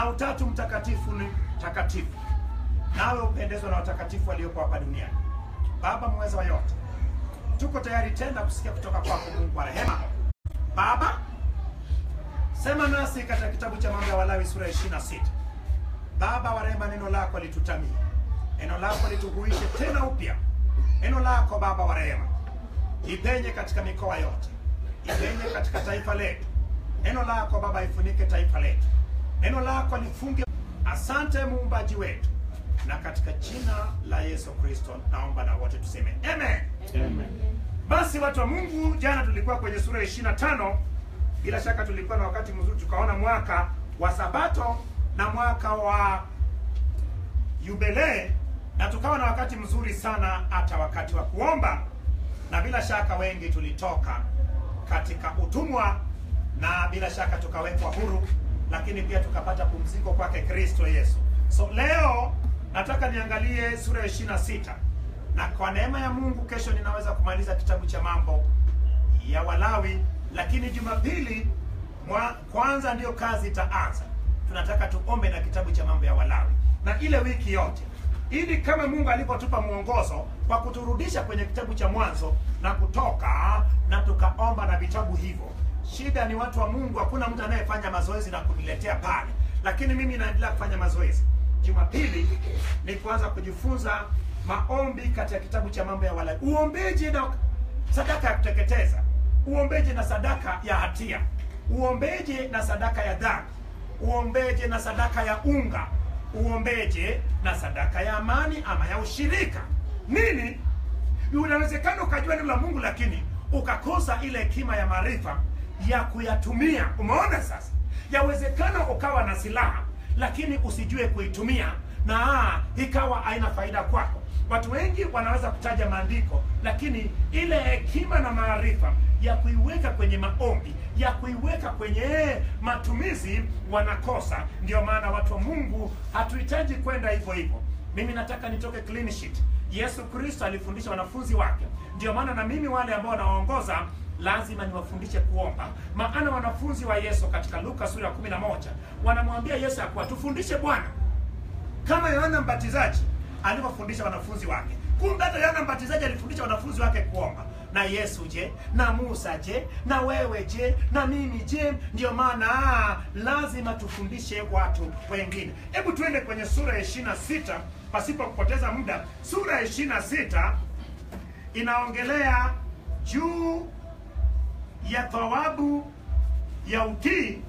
na utatu mtakatifu ni takatifu, nawe upendezwa na watakatifu walioko hapa duniani. Baba mweza wa yote, tuko tayari tena kusikia kutoka kwako Mungu wa rehema. Baba, sema nasi katika kitabu cha Mambo ya Walawi sura ya 26. Baba wa rehema, neno lako litutamie, neno lako lituhuishe tena upya, neno lako Baba wa rehema ipenye katika mikoa yote, ipenye katika taifa letu. Neno lako Baba ifunike taifa letu, neno lako lifunge. Asante muumbaji wetu, na katika jina la Yesu Kristo naomba na wote tuseme amen. Amen. Basi watu wa Mungu, jana tulikuwa kwenye sura ya 25. Bila shaka tulikuwa na wakati mzuri, tukaona mwaka wa Sabato na mwaka wa Yubilee, na tukawa na wakati mzuri sana, hata wakati wa kuomba, na bila shaka wengi tulitoka katika utumwa, na bila shaka tukawekwa huru, lakini pia tukapata pumziko kwake Kristo Yesu. So leo nataka niangalie sura ya 26 na kwa neema ya Mungu kesho ninaweza kumaliza kitabu cha mambo ya Walawi, lakini Jumapili mwa, kwanza ndiyo kazi itaanza. Tunataka tuombe na kitabu cha mambo ya Walawi na ile wiki yote, ili kama Mungu alivyotupa mwongozo kwa kuturudisha kwenye kitabu cha Mwanzo na Kutoka, na tukaomba na vitabu hivyo. Shida ni watu wa Mungu, hakuna mtu anayefanya mazoezi na kuniletea pale, lakini mimi naendelea kufanya mazoezi. Jumapili ni kuanza kujifunza maombi katika kitabu cha mambo ya Walawi, uombeji na sadaka ya kuteketeza, uombeji na sadaka ya hatia, uombeji na sadaka ya dhambi, uombeji na sadaka ya unga, uombeji na sadaka ya amani ama ya ushirika. Nini? Unawezekana ukajua neno la Mungu lakini ukakosa ile hekima ya maarifa ya kuyatumia. Umeona sasa? Yawezekana ukawa na silaha lakini usijue kuitumia na ikawa haina faida kwako. Watu wengi wanaweza kutaja maandiko, lakini ile hekima na maarifa ya kuiweka kwenye maombi, ya kuiweka kwenye matumizi wanakosa. Ndio maana watu wa Mungu hatuhitaji kwenda hivyo hivyo. Mimi nataka nitoke clean sheet. Yesu Kristo alifundisha wanafunzi wake, ndio maana na mimi wale ambao nawaongoza lazima niwafundishe kuomba, maana wanafunzi wa Yesu katika Luka sura ya 11 wanamwambia Yesu ya kuwa tufundishe Bwana kama Yohana Mbatizaji alivyofundisha wanafunzi wake. Kumbe hata Yohana Mbatizaji alifundisha wanafunzi wake kuomba. Na Yesu je? Na Musa je? Na wewe je? Na mimi je? Ndio maana lazima tufundishe watu wengine. Hebu tuende kwenye sura ya 26 pasipo kupoteza muda. Sura ya 26 inaongelea juu ya thawabu ya utii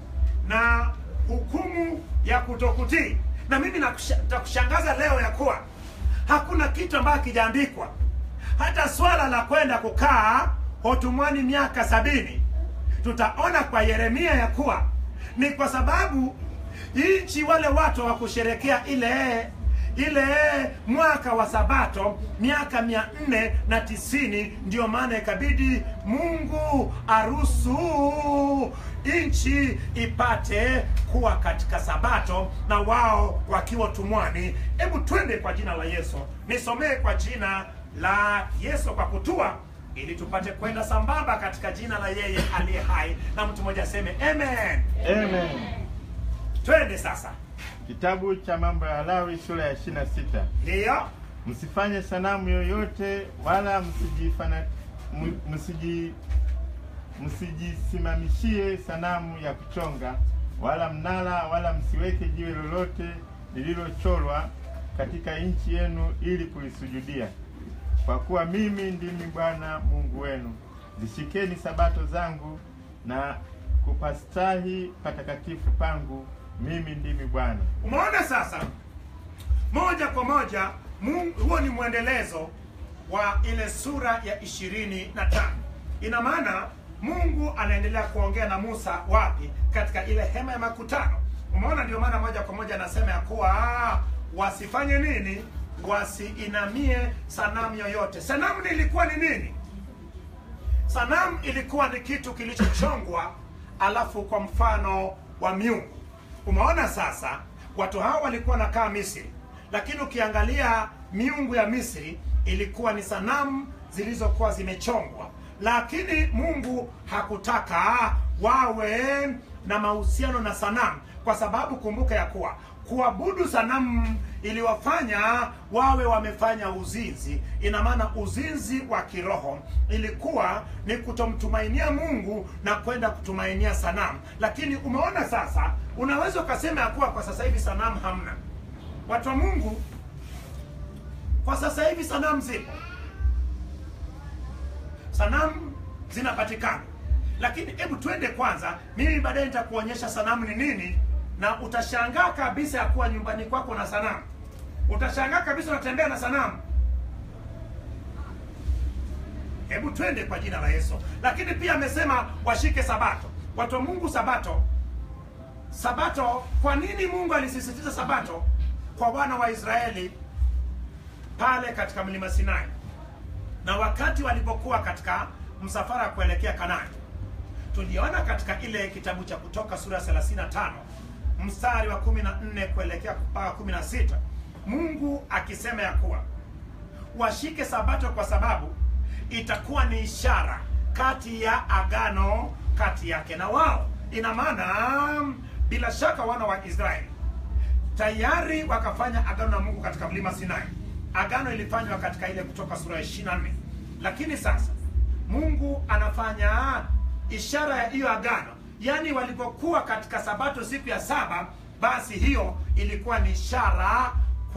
na hukumu ya kutokutii. Na mimi nakushangaza leo ya kuwa hakuna kitu ambacho kijaandikwa, hata swala la kwenda kukaa hotumwani miaka sabini. Tutaona kwa Yeremia ya kuwa ni kwa sababu nchi wale watu hawakusherekea ile ile mwaka wa Sabato miaka mia nne na tisini. Ndio maana ikabidi Mungu aruhusu nchi ipate kuwa katika Sabato na wao wakiwa tumwani. Hebu twende kwa jina la Yesu, nisomee kwa jina la Yesu kwa kutua ili tupate kwenda sambamba katika jina la yeye aliye hai, na mtu mmoja aseme amen. Amen. Twende sasa, Kitabu cha mambo ya Walawi sura ya 26. ndiyo Msifanye sanamu yoyote wala msijifana m- msiji msijisimamishie sanamu ya kuchonga wala mnara wala msiweke jiwe lolote lililochorwa katika nchi yenu ili kulisujudia, kwa kuwa mimi ndimi Bwana Mungu wenu. Zishikeni sabato zangu na kupastahi patakatifu pangu, mimi ndimi Bwana. Umeona sasa, moja kwa moja Mungu, huo ni mwendelezo wa ile sura ya ishirini na tano. Ina maana Mungu anaendelea kuongea na Musa wapi? Katika ile hema ya makutano. Umeona, ndio maana moja kwa moja anasema ya kuwa ah, wasifanye nini? Wasiinamie sanamu yoyote. Sanamu ilikuwa ni nini? Sanamu ilikuwa ni kitu kilichochongwa alafu kwa mfano wa miungu. Umeona sasa, watu hao walikuwa nakaa Misri, lakini ukiangalia miungu ya Misri ilikuwa ni sanamu zilizokuwa zimechongwa, lakini Mungu hakutaka wawe na mahusiano na sanamu, kwa sababu kumbuka ya kuwa kuabudu sanamu iliwafanya wawe wamefanya uzinzi. Ina maana uzinzi wa kiroho ilikuwa ni kutomtumainia Mungu na kwenda kutumainia sanamu. Lakini umeona sasa, unaweza ukasema ya kuwa kwa sasa hivi sanamu hamna. Watu wa Mungu, kwa sasa hivi sanamu zipo, sanamu zinapatikana, lakini hebu twende kwanza, mimi baadaye nitakuonyesha sanamu ni nini, na utashangaa kabisa ya kuwa nyumbani kwako na sanamu. Utashangaa kabisa unatembea na sanamu. Hebu twende kwa jina la Yesu. Lakini pia amesema washike Sabato. Watu wa Mungu, Sabato, Sabato. Kwa nini Mungu alisisitiza Sabato kwa wana wa Israeli pale katika mlima Sinai na wakati walipokuwa katika msafara kuelekea Kanaani? Tuliona katika ile kitabu cha Kutoka sura ya 35 mstari wa 14 kuelekea mpaka 16, Mungu akisema ya kuwa washike Sabato kwa sababu itakuwa ni ishara kati ya agano kati yake na wao. Ina maana bila shaka wana wa Israeli tayari wakafanya agano na Mungu katika mlima Sinai. Agano ilifanywa katika ile Kutoka sura ya 24, lakini sasa Mungu anafanya ishara ya hiyo agano, yaani walipokuwa katika Sabato siku ya saba, basi hiyo ilikuwa ni ishara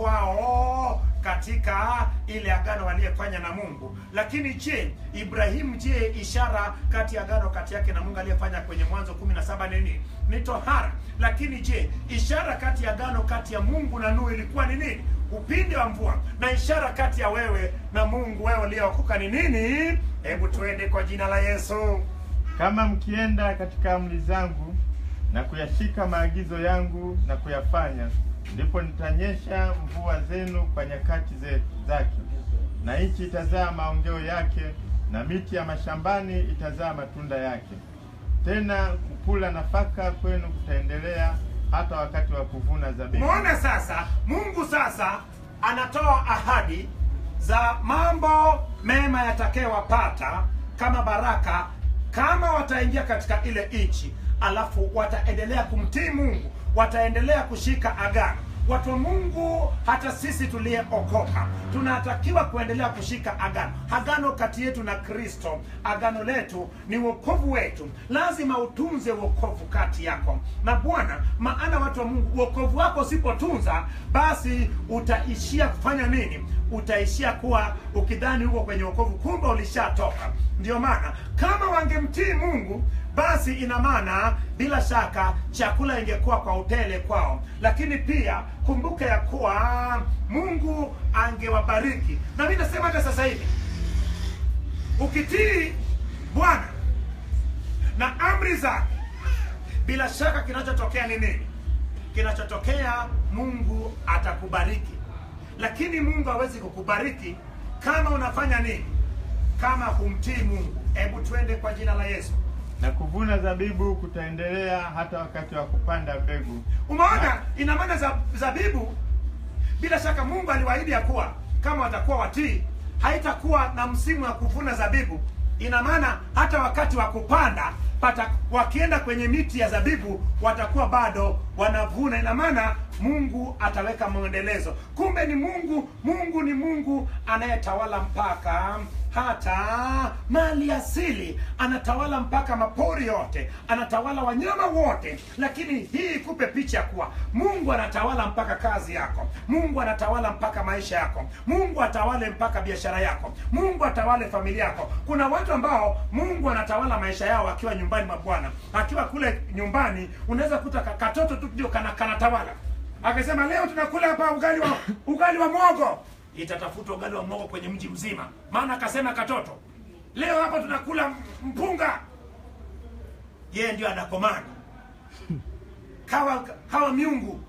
kwao katika ile agano waliyefanya na Mungu. Lakini je, Ibrahimu, je, ishara kati ya agano kati yake na Mungu aliyefanya kwenye Mwanzo 17 nini? Ni tohara. Lakini je, ishara kati ya agano kati ya Mungu na Nuhu ilikuwa ni nini? Upinde wa mvua. Na ishara kati ya wewe na Mungu, wewe uliyeokoka ni nini? Hebu tuende kwa jina la Yesu. Kama mkienda katika amri zangu na kuyashika maagizo yangu na kuyafanya, ndipo nitanyesha mvua zenu kwa nyakati ze- zake, na nchi itazaa maongeo yake, na miti ya mashambani itazaa matunda yake. Tena kukula nafaka kwenu kutaendelea hata wakati wa kuvuna zabibu. Umeona sasa, Mungu sasa anatoa ahadi za mambo mema yatakayowapata kama baraka kama wataingia katika ile nchi, alafu wataendelea kumtii Mungu, wataendelea kushika agano. Watu wa Mungu, hata sisi tuliyeokoka tunatakiwa kuendelea kushika agano, agano kati yetu na Kristo. Agano letu ni wokovu wetu, lazima utunze wokovu kati yako na Bwana, maana watu wa Mungu, wokovu wako usipotunza, basi utaishia kufanya nini? Utaishia kuwa ukidhani huko kwenye wokovu, kumbe ulishatoka. Ndio maana kama wangemtii Mungu basi ina maana bila shaka chakula ingekuwa kwa utele kwao, lakini pia kumbuka ya kuwa Mungu angewabariki. Na mimi nasema hata sasa hivi ukitii Bwana na amri zake, bila shaka kinachotokea ni nini? Kinachotokea, Mungu atakubariki, lakini Mungu hawezi kukubariki kama unafanya nini? Kama humtii Mungu. Hebu twende kwa jina la Yesu. Na kuvuna zabibu kutaendelea hata wakati wa kupanda mbegu. Umeona, ina maana za zabibu, bila shaka Mungu aliwaahidi ya kuwa kama watakuwa watii, haitakuwa na msimu wa kuvuna zabibu. Ina maana hata wakati wa kupanda pata, wakienda kwenye miti ya zabibu watakuwa bado wanavuna. Ina maana Mungu ataweka mwendelezo. Kumbe ni Mungu, Mungu ni Mungu anayetawala mpaka hata mali asili, anatawala mpaka mapori yote, anatawala wanyama wote. Lakini hii ikupe picha ya kuwa Mungu anatawala mpaka kazi yako, Mungu anatawala mpaka maisha yako, Mungu atawale mpaka biashara yako, Mungu atawale familia yako. Kuna watu ambao Mungu anatawala maisha yao akiwa nyumbani mwa Bwana, akiwa kule nyumbani, unaweza kuta ka- katoto tu ndio kana kanatawala, akisema leo tunakula hapa ugali wa ugali wa mwogo itatafuta ugali wa mwogo kwenye mji mzima, maana akasema katoto, leo hapa tunakula mpunga. Yeye ndio anakomanda kawa hawa miungu.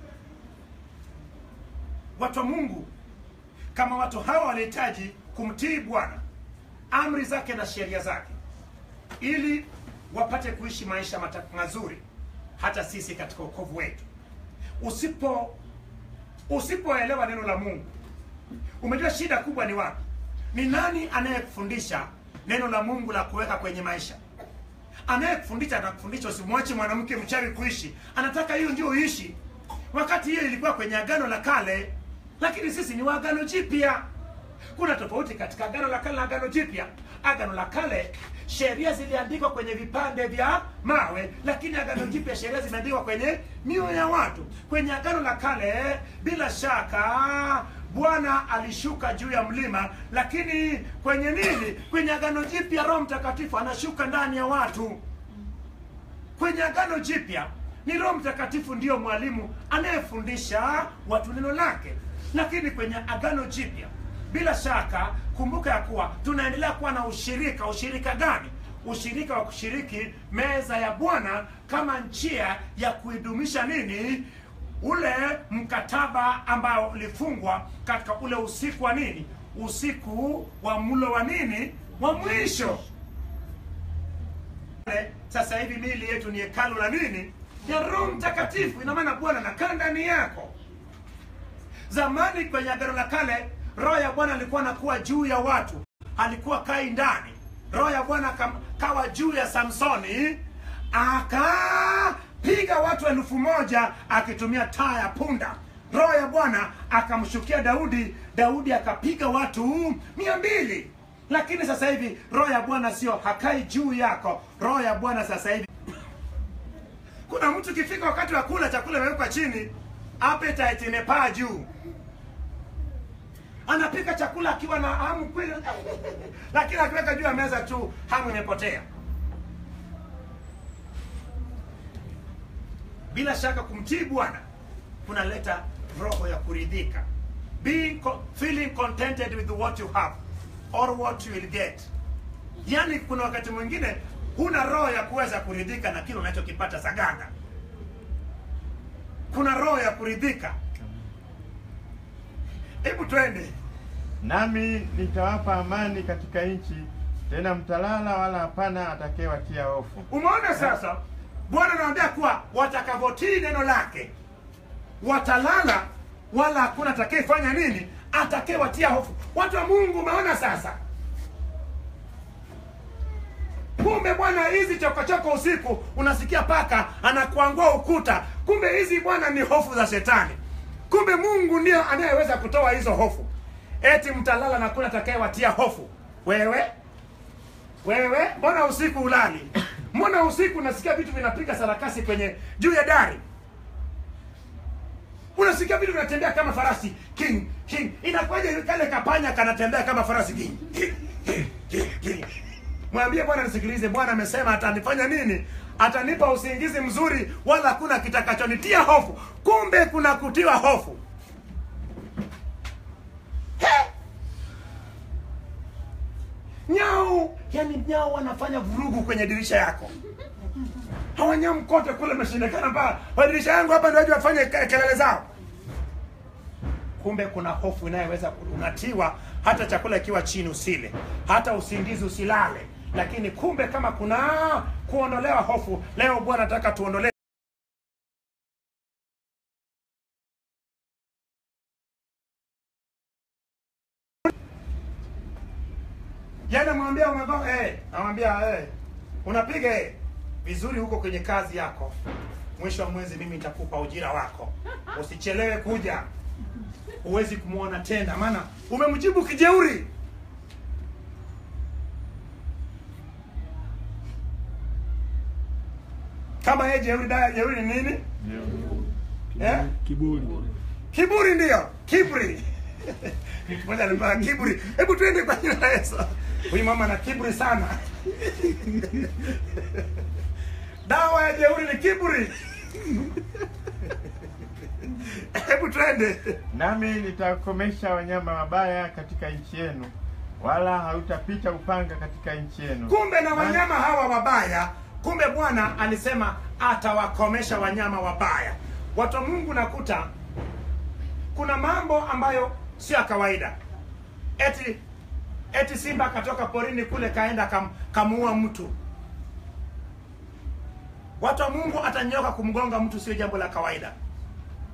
Watu wa Mungu kama watu hawa walihitaji kumtii Bwana, amri zake na sheria zake, ili wapate kuishi maisha mata- mazuri, hata sisi katika wokovu wetu. Usipo usipoelewa neno la Mungu Umejua shida kubwa ni wapi? Ni nani anayekufundisha neno la Mungu la kuweka kwenye maisha? anayekufundisha anakufundisha usimwache mwanamke mchawi kuishi anataka hiyo ndio uishi wakati hiyo ilikuwa kwenye agano la kale lakini sisi ni wa agano jipya kuna tofauti katika agano la kale na agano jipya agano la kale sheria ziliandikwa kwenye vipande vya mawe lakini agano jipya sheria zimeandikwa kwenye mioyo ya watu kwenye agano la kale bila shaka bwana alishuka juu ya mlima lakini kwenye nini kwenye agano jipya roho mtakatifu anashuka ndani ya watu kwenye agano jipya ni roho mtakatifu ndiyo mwalimu anayefundisha watu neno lake lakini kwenye agano jipya bila shaka kumbuka ya kuwa tunaendelea kuwa na ushirika ushirika gani ushirika wa kushiriki meza ya bwana kama njia ya kuidumisha nini ule mkataba ambao ulifungwa katika ule usiku wa nini usiku wa mlo wa nini wa mwisho sasa hivi mili yetu ni hekalu la nini ya roho mtakatifu ina maana bwana anakaa ndani yako zamani kwenye agano la kale roho ya bwana alikuwa anakuwa juu ya watu alikuwa kai ndani roho ya bwana akam- kawa juu ya samsoni akapiga watu elfu moja akitumia taa ya punda roho ya bwana akamshukia daudi daudi akapiga watu mia mbili lakini sasa hivi roho ya bwana sio hakai juu yako roho ya bwana sasa hivi kuna mtu ikifika wakati wa kula chakula imewekwa chini appetite imepaa juu anapika chakula akiwa na hamu kweli lakini akiweka juu ya meza tu hamu imepotea bila shaka kumtii bwana kunaleta roho ya kuridhika being co- feeling contented with what you have or what you will get yaani kuna wakati mwingine huna roho ya kuweza kuridhika na kile unachokipata saganda kuna roho ya kuridhika hebu twende nami nitawapa amani katika nchi, tena mtalala, wala hapana atakayewatia hofu. umeona sasa bwana anaambia kuwa watakavotii neno lake watalala wala hakuna atakayefanya nini atakayewatia hofu watu wa mungu umeona sasa kumbe bwana hizi chokochoko usiku unasikia paka anakuangua ukuta kumbe hizi bwana ni hofu za shetani kumbe mungu ndiyo anayeweza kutoa hizo hofu eti mtalala na kuna atakayewatia hofu wewe wewe mbona usiku ulali mbona usiku unasikia vitu vinapiga sarakasi kwenye juu ya dari unasikia vitu vinatembea kama farasi king king inakuwaje kale kapanya kanatembea kama farasi king king king king king mwambie bwana nisikilize bwana amesema atanifanya nini atanipa usingizi mzuri wala hakuna kitakachonitia hofu kumbe kuna kutiwa hofu He! nyau yani nyau wanafanya vurugu kwenye dirisha yako hawanyam kote kule meshindikana mpaka kwa dirisha yangu hapa ndio waje wafanye ke- kelele zao kumbe kuna hofu inayoweza ku- unatiwa hata chakula ikiwa chini usile hata usingizi usilale lakini kumbe kama kuna kuondolewa hofu leo bwana nataka tuondolee Yaani namwambia umevaa eh, namwambia eh, unapiga eh, vizuri huko kwenye kazi yako. Mwisho wa mwezi mimi nitakupa ujira wako, usichelewe kuja. Huwezi kumwona tena, maana umemjibu kijeuri. Kama yeye jeuri, daya jeuri ni nini? Eh? Kiburi. Kiburi ndio, kiburi. Mmoja alipaa kiburi. Hebu twende kwa jina la Yesu. Huyu mama ana kiburi sana. Dawa ya jeuri ni kiburi. Hebu twende. Nami nitakomesha wanyama wabaya katika nchi yenu, wala hautapita upanga katika nchi yenu. Kumbe na wanyama hawa wabaya, kumbe Bwana alisema atawakomesha wanyama wabaya. Watu wa Mungu nakuta kuna mambo ambayo sio ya kawaida. Eti eti simba akatoka porini kule kaenda kam, kamuua mtu. Watu wa Mungu atanyoka kumgonga mtu sio jambo la kawaida.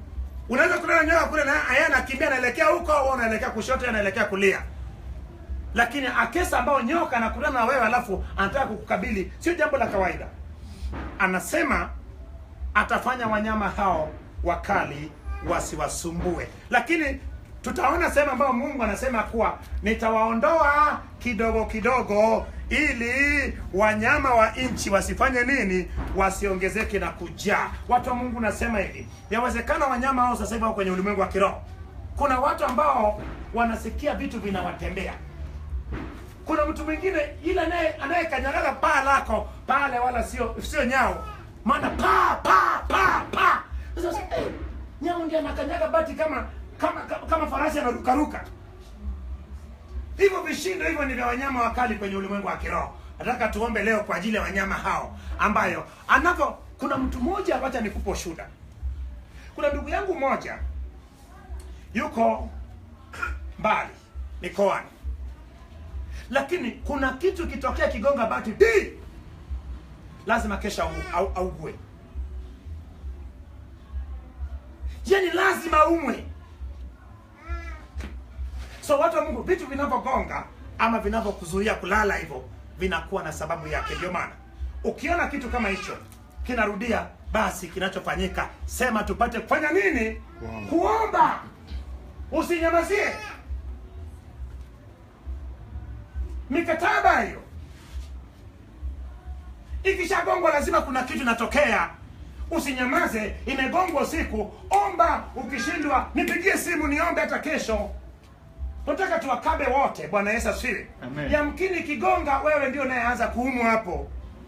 Unaweza kulala nyoka kule na yeye anakimbia anaelekea huko au anaelekea kushoto anaelekea kulia. lakini akesa ambao nyoka anakutana na wewe alafu anataka kukukabili sio jambo la kawaida anasema atafanya wanyama hao wakali wasiwasumbue lakini tutaona sehemu ambayo mungu anasema kuwa nitawaondoa kidogo kidogo ili wanyama wa nchi wasifanye nini wasiongezeke na kujaa watu wa mungu nasema hivi yawezekana wanyama hao sasa hivi wako kwenye ulimwengu wa kiroho kuna watu ambao wanasikia vitu vinawatembea kuna mtu mwingine ile anaye anayekanyagaga paa lako pale wala sio sio nyao maana pa pa pa pa sasa eh, nyao ndiye anakanyaga bati kama kama kama, kama farasi anarukaruka hivyo vishindo hivyo ni vya wanyama wakali kwenye ulimwengu wa kiroho nataka tuombe leo kwa ajili ya wanyama hao ambayo anavyo kuna mtu mmoja wacha nikupe shuda kuna ndugu yangu mmoja yuko mbali mikoani lakini kuna kitu kitokea kigonga bati di lazima kesha au, au, augue yani lazima umwe so watu wa mungu vitu vinavyogonga ama vinavyokuzuia kulala hivyo vinakuwa na sababu yake ndio maana ukiona kitu kama hicho kinarudia basi kinachofanyika sema tupate kufanya nini Kuomba. kuomba usinyamazie mikataba hiyo ikishagongwa lazima kuna kitu inatokea usinyamaze imegongwa usiku omba ukishindwa nipigie simu niombe hata kesho tunataka tuwakabe wote bwana yesu asifiwe Amen. yamkini ikigonga wewe ndio unayeanza kuumwa hapo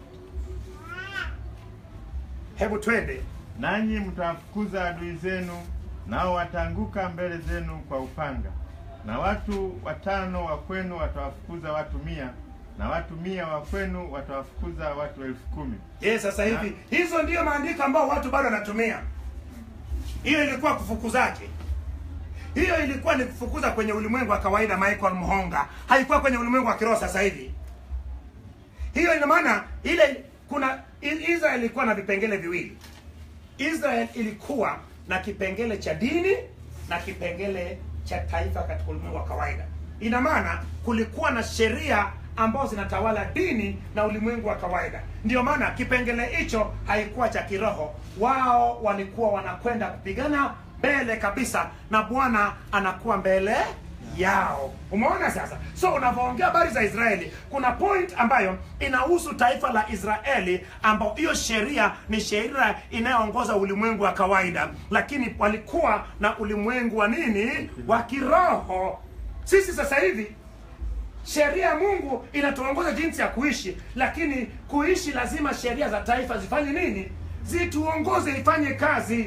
hebu twende nanyi mtawafukuza adui zenu, nao wataanguka mbele zenu kwa upanga. Na watu watano wa kwenu watawafukuza watu mia, na watu mia wa kwenu watawafukuza watu elfu kumi. ye sasa hivi hizo ndiyo maandiko ambao watu bado wanatumia hiyo ilikuwa kufukuzaje hiyo ilikuwa ni kufukuza kwenye ulimwengu wa kawaida michael mhonga haikuwa kwenye ulimwengu wa kiroho sasa hivi hiyo ina maana ile kuna I- israel ilikuwa na vipengele viwili israel ilikuwa na kipengele cha dini na kipengele cha taifa katika ulimwengu wa kawaida ina maana kulikuwa na sheria ambazo zinatawala dini na ulimwengu wa kawaida ndio maana kipengele hicho haikuwa cha kiroho wao walikuwa wanakwenda kupigana mbele kabisa na bwana anakuwa mbele yao umeona sasa so unavyoongea habari za israeli kuna point ambayo inahusu taifa la israeli ambao hiyo sheria ni sheria inayoongoza ulimwengu wa kawaida lakini walikuwa na ulimwengu wa nini wa kiroho sisi sasa hivi sheria ya mungu inatuongoza jinsi ya kuishi lakini kuishi lazima sheria za taifa zifanye nini zituongoze ifanye kazi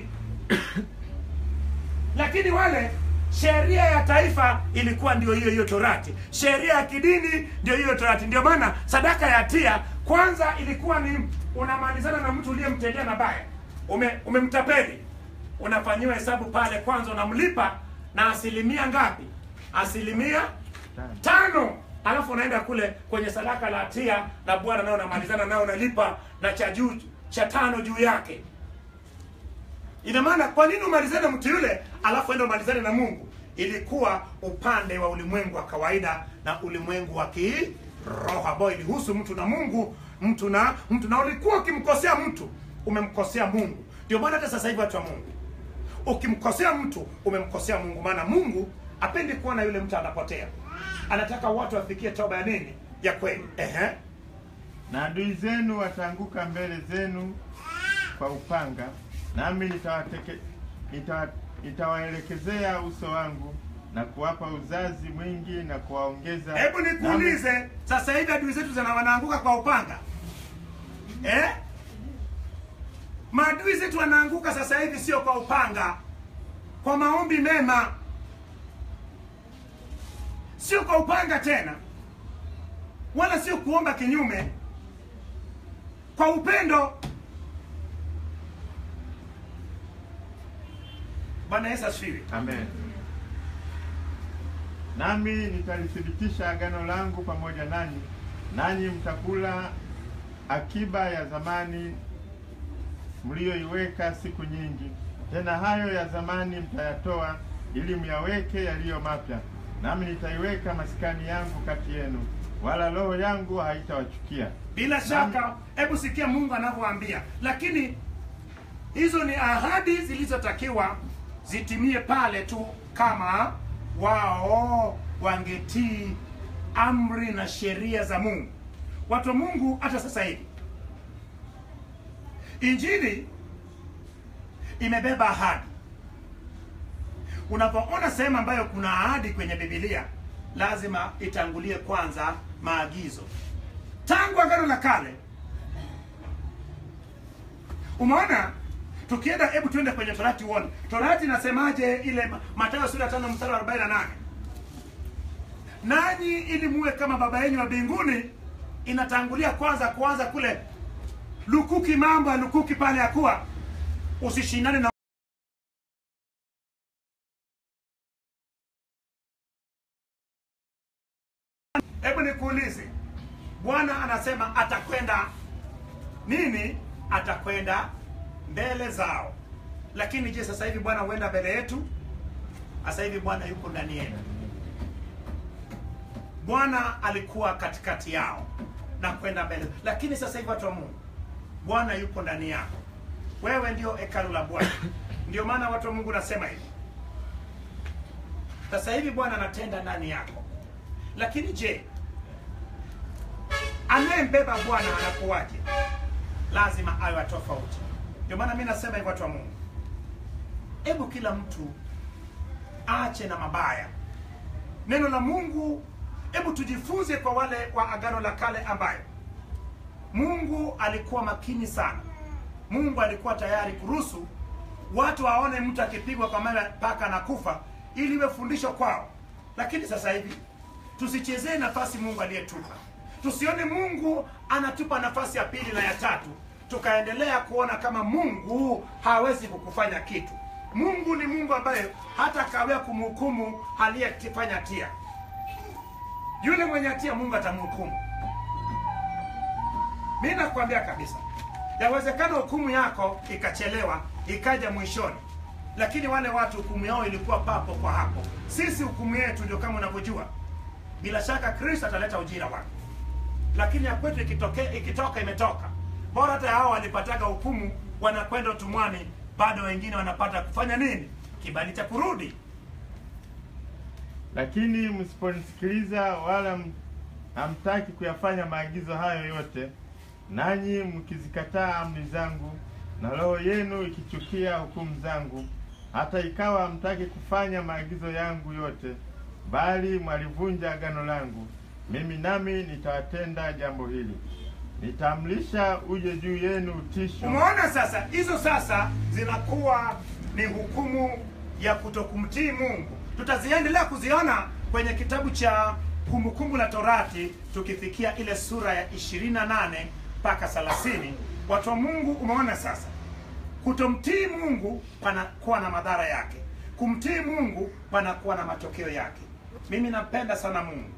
lakini wale sheria ya taifa ilikuwa ndio hiyo hiyo torati sheria ya kidini ndio hiyo torati ndio maana sadaka ya tia kwanza ilikuwa ni unamalizana na mtu uliyemtendea mabaya ume umemtapeli unafanyiwa hesabu pale kwanza unamlipa na asilimia ngapi asilimia tano alafu unaenda kule kwenye sadaka la tia na bwana nao unamalizana nao unalipa na cha juu cha tano juu yake ina maana kwa nini umalizane na mtu yule alafu enda umalizane na mungu ilikuwa upande wa ulimwengu wa kawaida na ulimwengu wa kiroho ambao ilihusu mtu na mungu mtu na mtu na ulikuwa ukimkosea mtu umemkosea mungu ndio maana hata sasa hivi watu wa mungu ukimkosea mtu umemkosea mungu maana mungu apendi kuona yule mtu anapotea anataka watu wafikie toba ya nini ya kweli Ehe. Na adui zenu wataanguka mbele zenu kwa upanga, nami nitawateke- nitawa- nitawaelekezea uso wangu na kuwapa uzazi mwingi na kuwaongeza. hebu nikuulize sasa hivi adui zetu zina wanaanguka kwa upanga eh? maadui zetu wanaanguka sasa hivi sio kwa upanga kwa maombi mema sio kwa upanga tena wala sio kuomba kinyume kwa upendo bwana yesu asifiwe Amen. Nami nitalithibitisha agano langu pamoja nanyi, nanyi mtakula akiba ya zamani mliyoiweka siku nyingi. Tena hayo ya zamani mtayatoa, ili myaweke yaliyo mapya, nami nitaiweka maskani yangu kati yenu, wala roho yangu haitawachukia. Bila shaka, hebu sikia Mungu anavyoambia, lakini hizo ni ahadi zilizotakiwa zitimie pale tu kama wao wangetii amri na sheria za Mungu. Watu wa Mungu, hata sasa hivi injili imebeba ahadi. Unapoona sehemu ambayo kuna ahadi kwenye Biblia, lazima itangulie kwanza maagizo. Tangu Agano la Kale umeona tukienda, hebu tuende kwenye Torati uone Torati inasemaje, ile Mathayo sura ya tano mstari wa 48 nanyi ili muwe kama baba yenu wa mbinguni. Inatangulia kwanza kuanza kule lukuki, mambo ya lukuki pale, ya kuwa usishindane na Hebu nikuulize, Bwana anasema atakwenda nini? Atakwenda mbele zao. Lakini je, sasa hivi Bwana huenda mbele yetu? Sasa hivi Bwana yuko ndani yetu. Bwana alikuwa katikati yao na kwenda mbele, lakini sasa hivi watu wa Mungu, Bwana yuko ndani yako. Wewe ndio hekalu la Bwana. Ndio maana watu wa Mungu nasema hivi, sasa hivi Bwana anatenda ndani yako. Lakini je, anayembeba Bwana anakuwaje? Lazima awe tofauti. Ndio maana mi nasema hivi, watu wa Mungu, hebu kila mtu aache na mabaya. Neno la Mungu, hebu tujifunze kwa wale wa Agano la Kale ambayo Mungu alikuwa makini sana. Mungu alikuwa tayari kuruhusu watu waone mtu akipigwa kwa mawe mpaka na kufa ili iwe fundisho kwao. Lakini sasa hivi tusichezee nafasi Mungu aliyetupa. Tusione Mungu anatupa nafasi ya pili na ya tatu, tukaendelea kuona kama Mungu hawezi kukufanya kitu. Mungu ni Mungu ambaye hata kawea kumhukumu aliyefanya hatia. Yule mwenye hatia Mungu atamhukumu. Mi nakwambia kabisa, yawezekana hukumu yako ikachelewa ikaja mwishoni, lakini wale watu hukumu yao ilikuwa papo kwa hapo. Sisi hukumu yetu ndio kama unavyojua. Bila shaka Kristo ataleta ujira wake, lakini ya kwetu ikitoke, ikitoka imetoka. Bora hata hao walipataga hukumu wanakwenda utumwani, bado wengine wanapata kufanya nini? Kibali cha kurudi. Lakini msiponisikiliza wala m- hamtaki kuyafanya maagizo hayo yote, nanyi mkizikataa amri zangu, na roho yenu ikichukia hukumu zangu, hata ikawa hamtaki kufanya maagizo yangu yote, bali mwalivunja agano langu, mimi nami nitawatenda jambo hili, nitaamrisha uje juu yenu utisho Umeona sasa, hizo sasa zinakuwa ni hukumu ya kutokumtii Mungu. Tutaziendelea kuziona kwenye kitabu cha Kumbukumbu la Torati tukifikia ile sura ya 28 mpaka 30. Watu wa Mungu, umeona sasa, kutomtii Mungu panakuwa na madhara yake, kumtii Mungu panakuwa na matokeo yake. Mimi nampenda sana Mungu.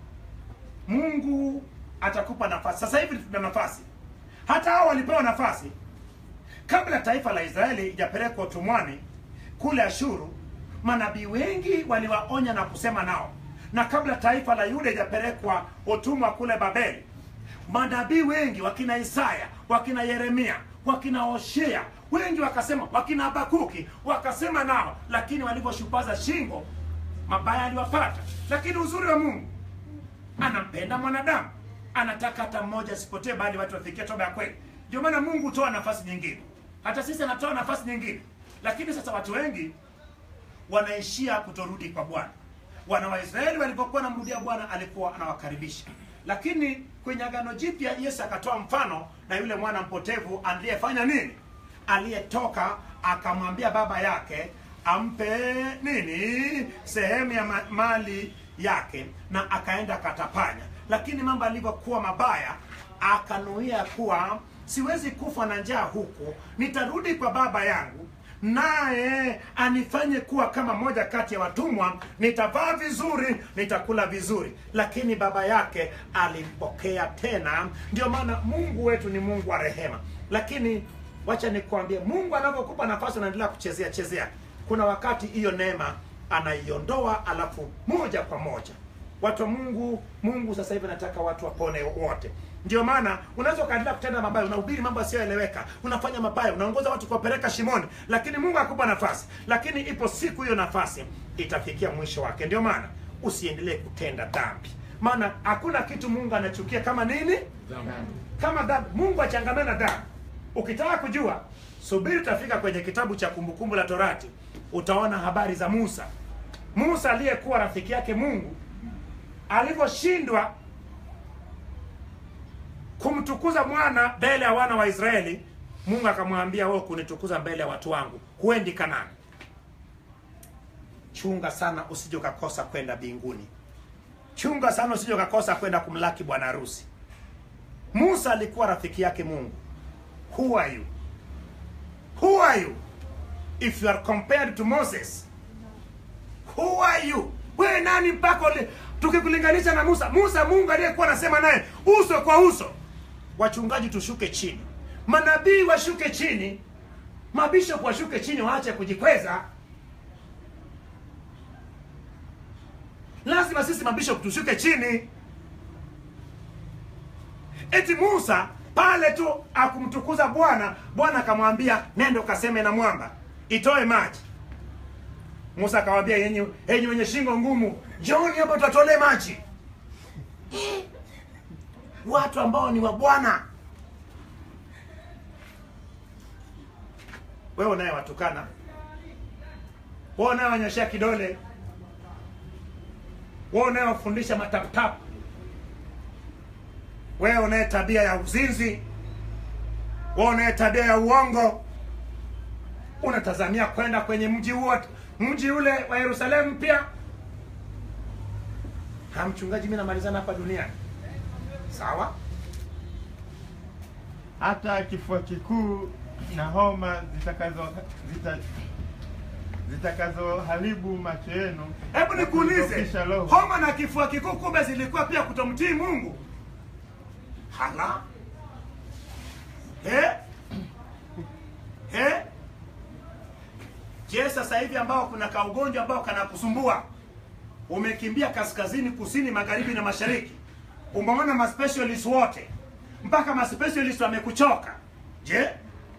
Mungu atakupa nafasi. Sasa hivi tuna nafasi, hata hao walipewa nafasi kabla taifa la Israeli ijapelekwa utumwani kule Ashuru. Manabii wengi waliwaonya na kusema nao, na kabla taifa la Yuda ijapelekwa utumwa kule Babeli, manabii wengi wakina Isaya, wakina Yeremia, wakina Hoshea, wengi wakasema, wakina Habakuki wakasema nao, lakini walivyoshupaza shingo, mabaya aliwapata. Lakini uzuri wa Mungu anampenda mwanadamu, anataka hata mmoja asipotee, bali watu wafikie toba ya kweli. Ndio maana Mungu hutoa nafasi nyingine, hata sisi anatoa nafasi nyingine. Lakini sasa watu wengi wanaishia kutorudi kwa Bwana. Wana wa Israeli walipokuwa wanamrudia Bwana, alikuwa anawakaribisha, lakini kwenye Agano Jipya Yesu akatoa mfano na yule mwana mpotevu aliyefanya nini, aliyetoka akamwambia baba yake ampe nini, sehemu ya ma- mali yake, na akaenda akatapanya. Lakini mambo alivyokuwa mabaya, akanuia kuwa siwezi kufa na njaa huku, nitarudi kwa baba yangu naye anifanye kuwa kama moja kati ya watumwa, nitavaa vizuri, nitakula vizuri. Lakini baba yake alimpokea tena. Ndio maana Mungu wetu ni Mungu wa rehema. Lakini wacha nikwambie, Mungu anavyokupa nafasi unaendelea kuchezea chezea, kuna wakati hiyo neema anaiondoa alafu moja kwa moja watu wa mungu mungu sasa hivi anataka watu wapone wote ndio maana unaweza ukaendelea kutenda mabaya unahubiri mambo yasiyoeleweka unafanya mabaya unaongoza watu kuwapeleka shimoni lakini mungu akupa nafasi lakini ipo siku hiyo nafasi itafikia mwisho wake ndio maana usiendelee kutenda dhambi maana hakuna kitu mungu anachukia kama nini kama dhambi mungu achangamana na dhambi ukitaka kujua subiri utafika kwenye kitabu cha kumbukumbu la torati utaona habari za musa musa aliyekuwa rafiki yake mungu alivyoshindwa kumtukuza mwana mbele ya wana wa israeli mungu akamwambia wewe kunitukuza mbele ya watu wangu huendi kanani chunga sana usije ukakosa kwenda mbinguni chunga sana usije ukakosa kwenda kumlaki bwana harusi musa alikuwa rafiki yake mungu who are you who are you if you are compared to moses who are you wewe nani mpaka uli- tukikulinganisha na musa musa mungu aliyekuwa anasema naye uso kwa uso wachungaji tushuke chini manabii washuke chini mabishop washuke chini waache kujikweza lazima sisi mabishop tushuke chini eti musa pale tu akumtukuza bwana bwana akamwambia nenda ukaseme na mwamba itoe maji musa akamwambia yenye enyi wenye shingo ngumu njooni hapa tutatolee maji Eh, watu ambao ni wa bwana wewe unaye watukana wewe unayewanyoshea kidole wewe unayewafundisha mataputapu wewe unaye tabia ya uzinzi wewe unaye tabia ya uongo unatazamia kwenda kwenye mji huo mji ule wa yerusalemu pia ha mchungaji mi namalizana hapa duniani sawa hata kifua kikuu na homa zitakazo zita, zitakazoharibu macho yenu hebu na nikuulize kuidhoofisha roho. homa na kifua kikuu kumbe zilikuwa pia kutomtii mungu hala eh? Eh? je sasa hivi ambao kuna kaugonjwa ambao kanakusumbua umekimbia kaskazini kusini magharibi na mashariki umeona maspecialist wote mpaka maspecialist wamekuchoka je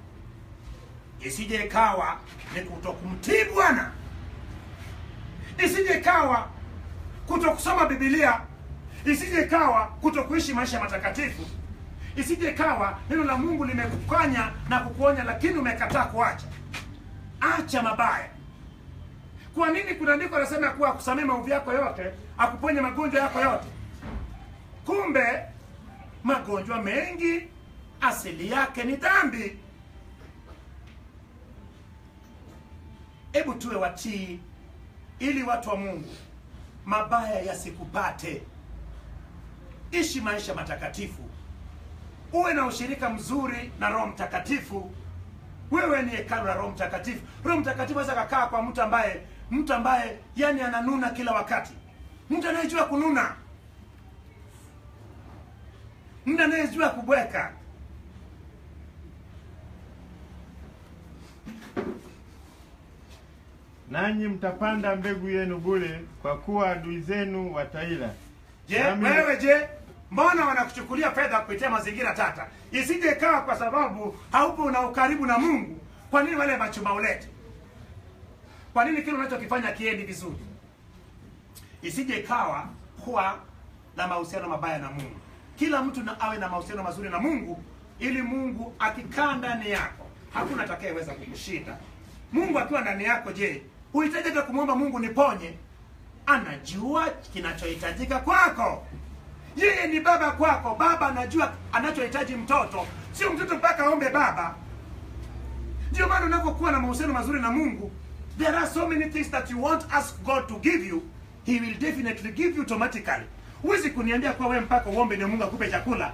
isije ikawa ni kutokumtii bwana isije ikawa kutokusoma bibilia isije ikawa kutokuishi maisha matakatifu isije ikawa neno la mungu limekukanya na kukuonya lakini umekataa kuacha acha mabaya kwa nini kuna andiko anasema kuwa akusamee maovu yako yote akuponye magonjwa yako yote kumbe magonjwa mengi asili yake ni dhambi hebu tuwe watii ili watu wa mungu mabaya yasikupate ishi maisha matakatifu uwe na ushirika mzuri na roho mtakatifu wewe ni hekalu la roho mtakatifu roho mtakatifu aweza kakaa kwa mtu ambaye mtu ambaye yani ananuna kila wakati mtu anayejua kununa mtu anayejua kubweka nanyi mtapanda mbegu yenu bure kwa kuwa adui zenu wataila je Nami- wewe je mbona wanakuchukulia fedha kupitia mazingira tata isije ikawa kwa sababu haupo na ukaribu na mungu kwa nini wale machumba ulete kwa nini kile unachokifanya kiendi vizuri isije ikawa kuwa na mahusiano mabaya na mungu kila mtu na awe na mahusiano mazuri na mungu ili mungu akikaa ndani yako hakuna atakayeweza kukushinda mungu akiwa ndani yako je huhitaji hata kumwomba mungu niponye anajua kinachohitajika kwako yeye ni baba kwako baba anajua anachohitaji mtoto sio mtoto mpaka aombe baba ndio maana unapokuwa na mahusiano mazuri na mungu there are so many things that you want ask god to give you he will definitely give you automatically huwezi kuniambia kuwa wewe mpaka uombe ndio mungu akupe chakula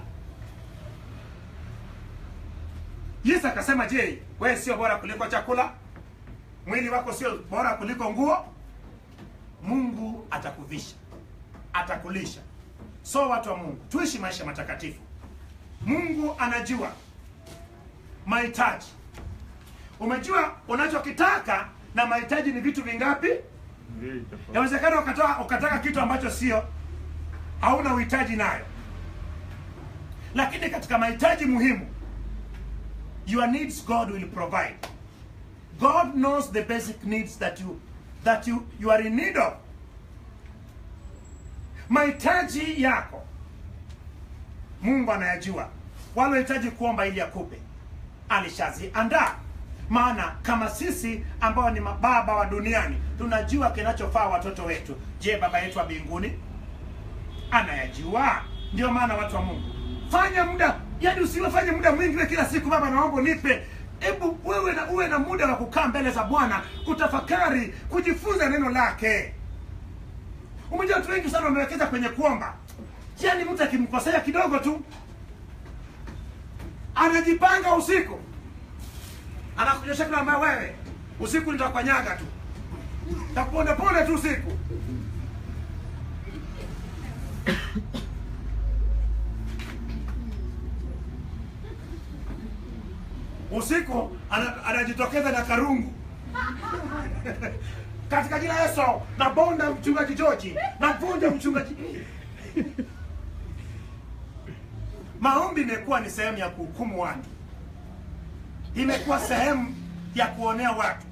yesu akasema je wewe sio bora kuliko chakula mwili wako sio bora kuliko nguo mungu atakuvisha atakulisha so watu wa mungu tuishi maisha matakatifu mungu anajua mahitaji umejua unachokitaka na mahitaji ni vitu vingapi mbili tofauti. Yawezekana ukatoa ukataka kitu ambacho sio hauna uhitaji nayo, lakini katika mahitaji muhimu, your needs God will provide. God knows the basic needs that you that you, you are in need of. Mahitaji yako Mungu anayajua, wala unahitaji kuomba ili akupe, alishaziandaa. Maana kama sisi ambao ni mababa wa duniani tunajua kinachofaa watoto wetu, je, baba yetu wa mbinguni anayajua? Ndio maana watu wa Mungu, fanya muda, yani usiwefanye muda mwingi we kila siku, baba naomba nipe. Hebu wewe na uwe na muda wa kukaa mbele za Bwana, kutafakari, kujifunza neno lake. Umejua watu wengi sana wamewekeza kwenye kuomba, yaani mtu akimkosea kidogo tu anajipanga usiku, anakunyosha kila mara, wewe usiku nitakukanyaga tu, takuponda ponda tu usiku. Usiku ana- anajitokeza na karungu katika jina la Yesu na bonda mchungaji George na vunja mchungaji. Maombi imekuwa ni sehemu ya kuhukumu watu, imekuwa sehemu ya kuonea watu,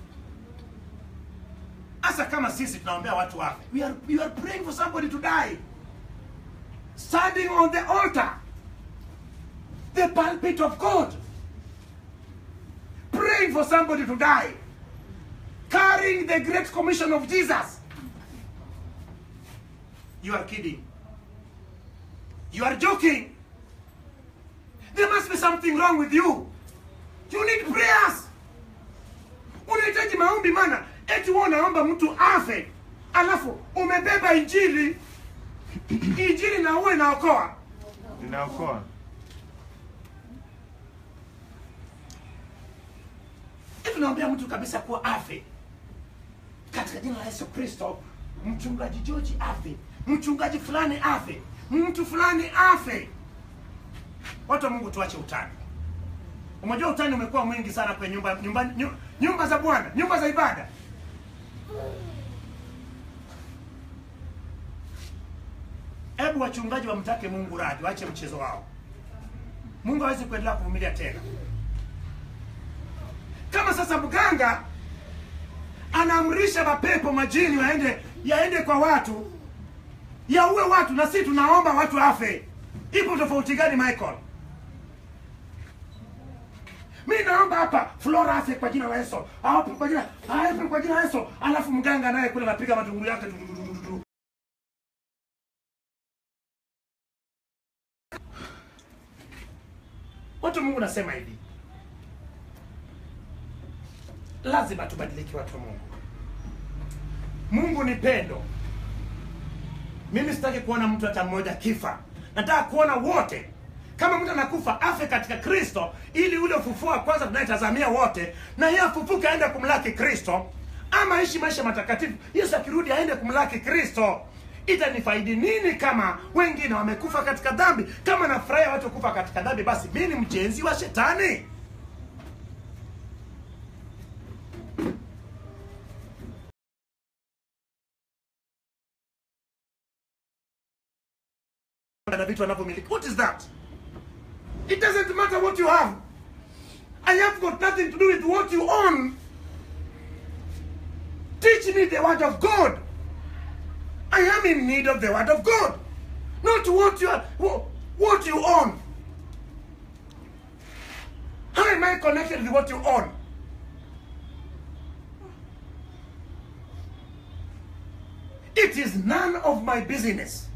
hasa kama sisi tunaombea watu wafe. We are, we are praying for somebody to die, standing on the altar, the pulpit of God, praying for somebody to die carrying the great commission of Jesus. You are kidding. You are joking. There must be something wrong with you. You need prayers. Unahitaji maombi, maana eti wewe unaomba mtu afe, alafu umebeba injili, injili na uwe inaokoa. Inaokoa. Hivi naambia mtu kabisa kuwa afe katika jina la Yesu Kristo, mchungaji George afe, mchungaji fulani afe, mtu fulani afe. Watu wa Mungu, tuache utani. Umejua utani umekuwa mwingi sana kwenye nyumba, nyumba, nyu- nyumba za Bwana, nyumba za ibada. Hebu wachungaji wamtake Mungu radhi, waache mchezo wao. Mungu hawezi kuendelea kuvumilia tena. Kama sasa mganga anaamrisha mapepo majini waende yaende kwa watu yaue watu, na sisi tunaomba watu afe, ipo tofauti gani Michael? Mi naomba hapa Flora afe kwa jina la Yesu, afe kwa jina afe kwa jina la Yesu, alafu mganga naye kule anapiga matunguru yake du- du- du- du- du. Watu wa Mungu nasema hivi, lazima tubadilike, watu wa Mungu. Mungu ni pendo. Mimi sitaki kuona mtu hata mmoja kifa, nataka kuona wote. Kama mtu anakufa afe katika Kristo, ili ule ufufuo wa kwanza tunayetazamia wote, na yeye afufuke aende kumlaki Kristo, ama aishi maisha matakatifu. Yesu akirudi aende kumlaki Kristo. Itanifaidi nini kama wengine wamekufa katika dhambi? Kama nafurahia watu kufa katika dhambi, basi mimi ni mjenzi wa shetani. na vitu anavyomiliki. What is that? It doesn't matter what you have. I have got nothing to do with what you own. Teach me the word of God. I am in need of the word of God, not what you are, wha- what you own. How am I connected with what you own? It is none of my business.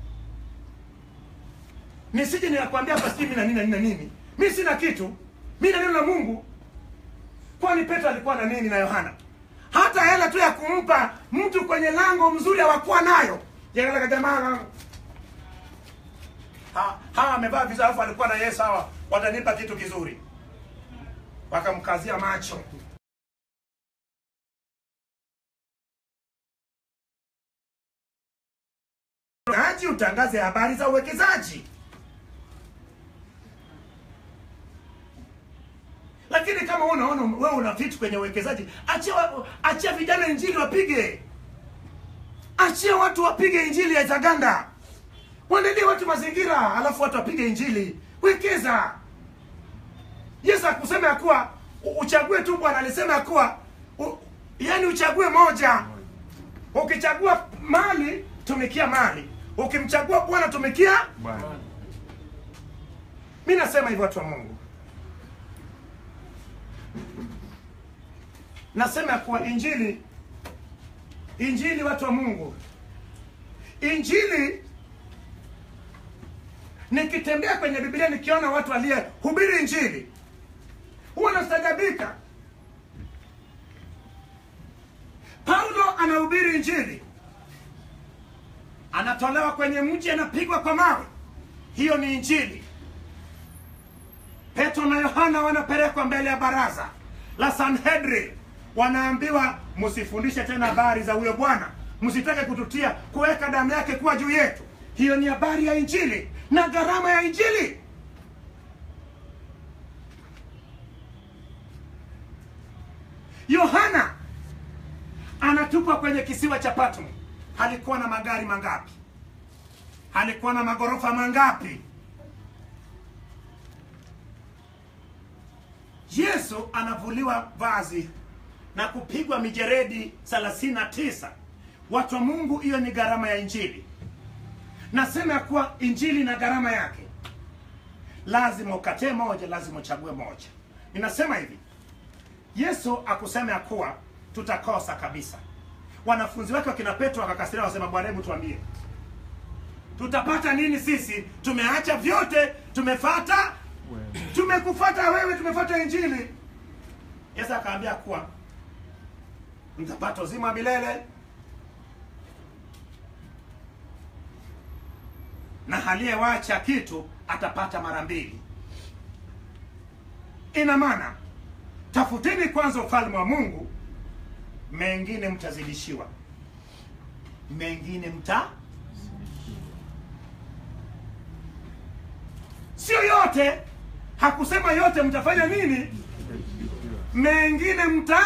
nisije nikakwambia hapa sijui mimi na nini na nini na nini. Mimi sina kitu, mimi na neno la Mungu. Kwani Petro alikuwa na nini na Yohana? Hata hela tu ya kumpa mtu kwenye lango mzuri hawakuwa nayo. Yale jamaa ha, hawa amevaa vizuri, alafu alikuwa na Yesu, hawa watanipa kitu kizuri, wakamkazia macho. Aji utangaze habari za uwekezaji. Lakini kama wewe unaona wewe una vitu kwenye uwekezaji, achia wa- achia vijana injili wapige. achia watu wapige injili ya Zaganda, waandalie watu mazingira, alafu watu wapige injili. Wekeza. Yesu akusema ya kuwa u- uchague tu Bwana, alisema ya kuwa u- yaani uchague moja. Ukichagua mali, tumikia mali. Ukimchagua Bwana, tumikia. Bwana. Mi nasema hivyo, watu wa Mungu, nasema ya kuwa injili, injili, watu wa Mungu, injili nikitembea kwenye Biblia nikiona watu waliyehubiri injili huwa nastajabika. Paulo anahubiri injili, anatolewa kwenye mji, anapigwa kwa mawe. Hiyo ni injili. Petro na Yohana wanapelekwa mbele ya baraza la Sanhedrin, wanaambiwa msifundishe tena habari za huyo Bwana, msitake kututia kuweka damu yake kuwa juu yetu. Hiyo ni habari ya injili na gharama ya injili. Yohana anatupwa kwenye kisiwa cha Patmo. Alikuwa na magari mangapi? Alikuwa na magorofa mangapi? Yesu anavuliwa vazi na kupigwa mijeredi 39. Watu wa Mungu, hiyo ni gharama ya injili. Nasema ya kuwa injili na gharama yake, lazima ukatee moja, lazima uchague moja. Ninasema hivi, Yesu akusema ya kuwa tutakosa kabisa. Wanafunzi wake wakina Petro wakakasiria, wasema Bwana, hebu tuambie tutapata nini sisi? Tumeacha vyote, tumefata Wewe. tumekufata wewe, tumefata injili. Yesu akaambia kuwa mtapata uzima wa milele na aliyewacha kitu atapata mara mbili. Ina maana tafuteni kwanza ufalme wa Mungu, mengine mtazidishiwa, mengine mta sio yote. Hakusema yote mtafanya nini, mengine mta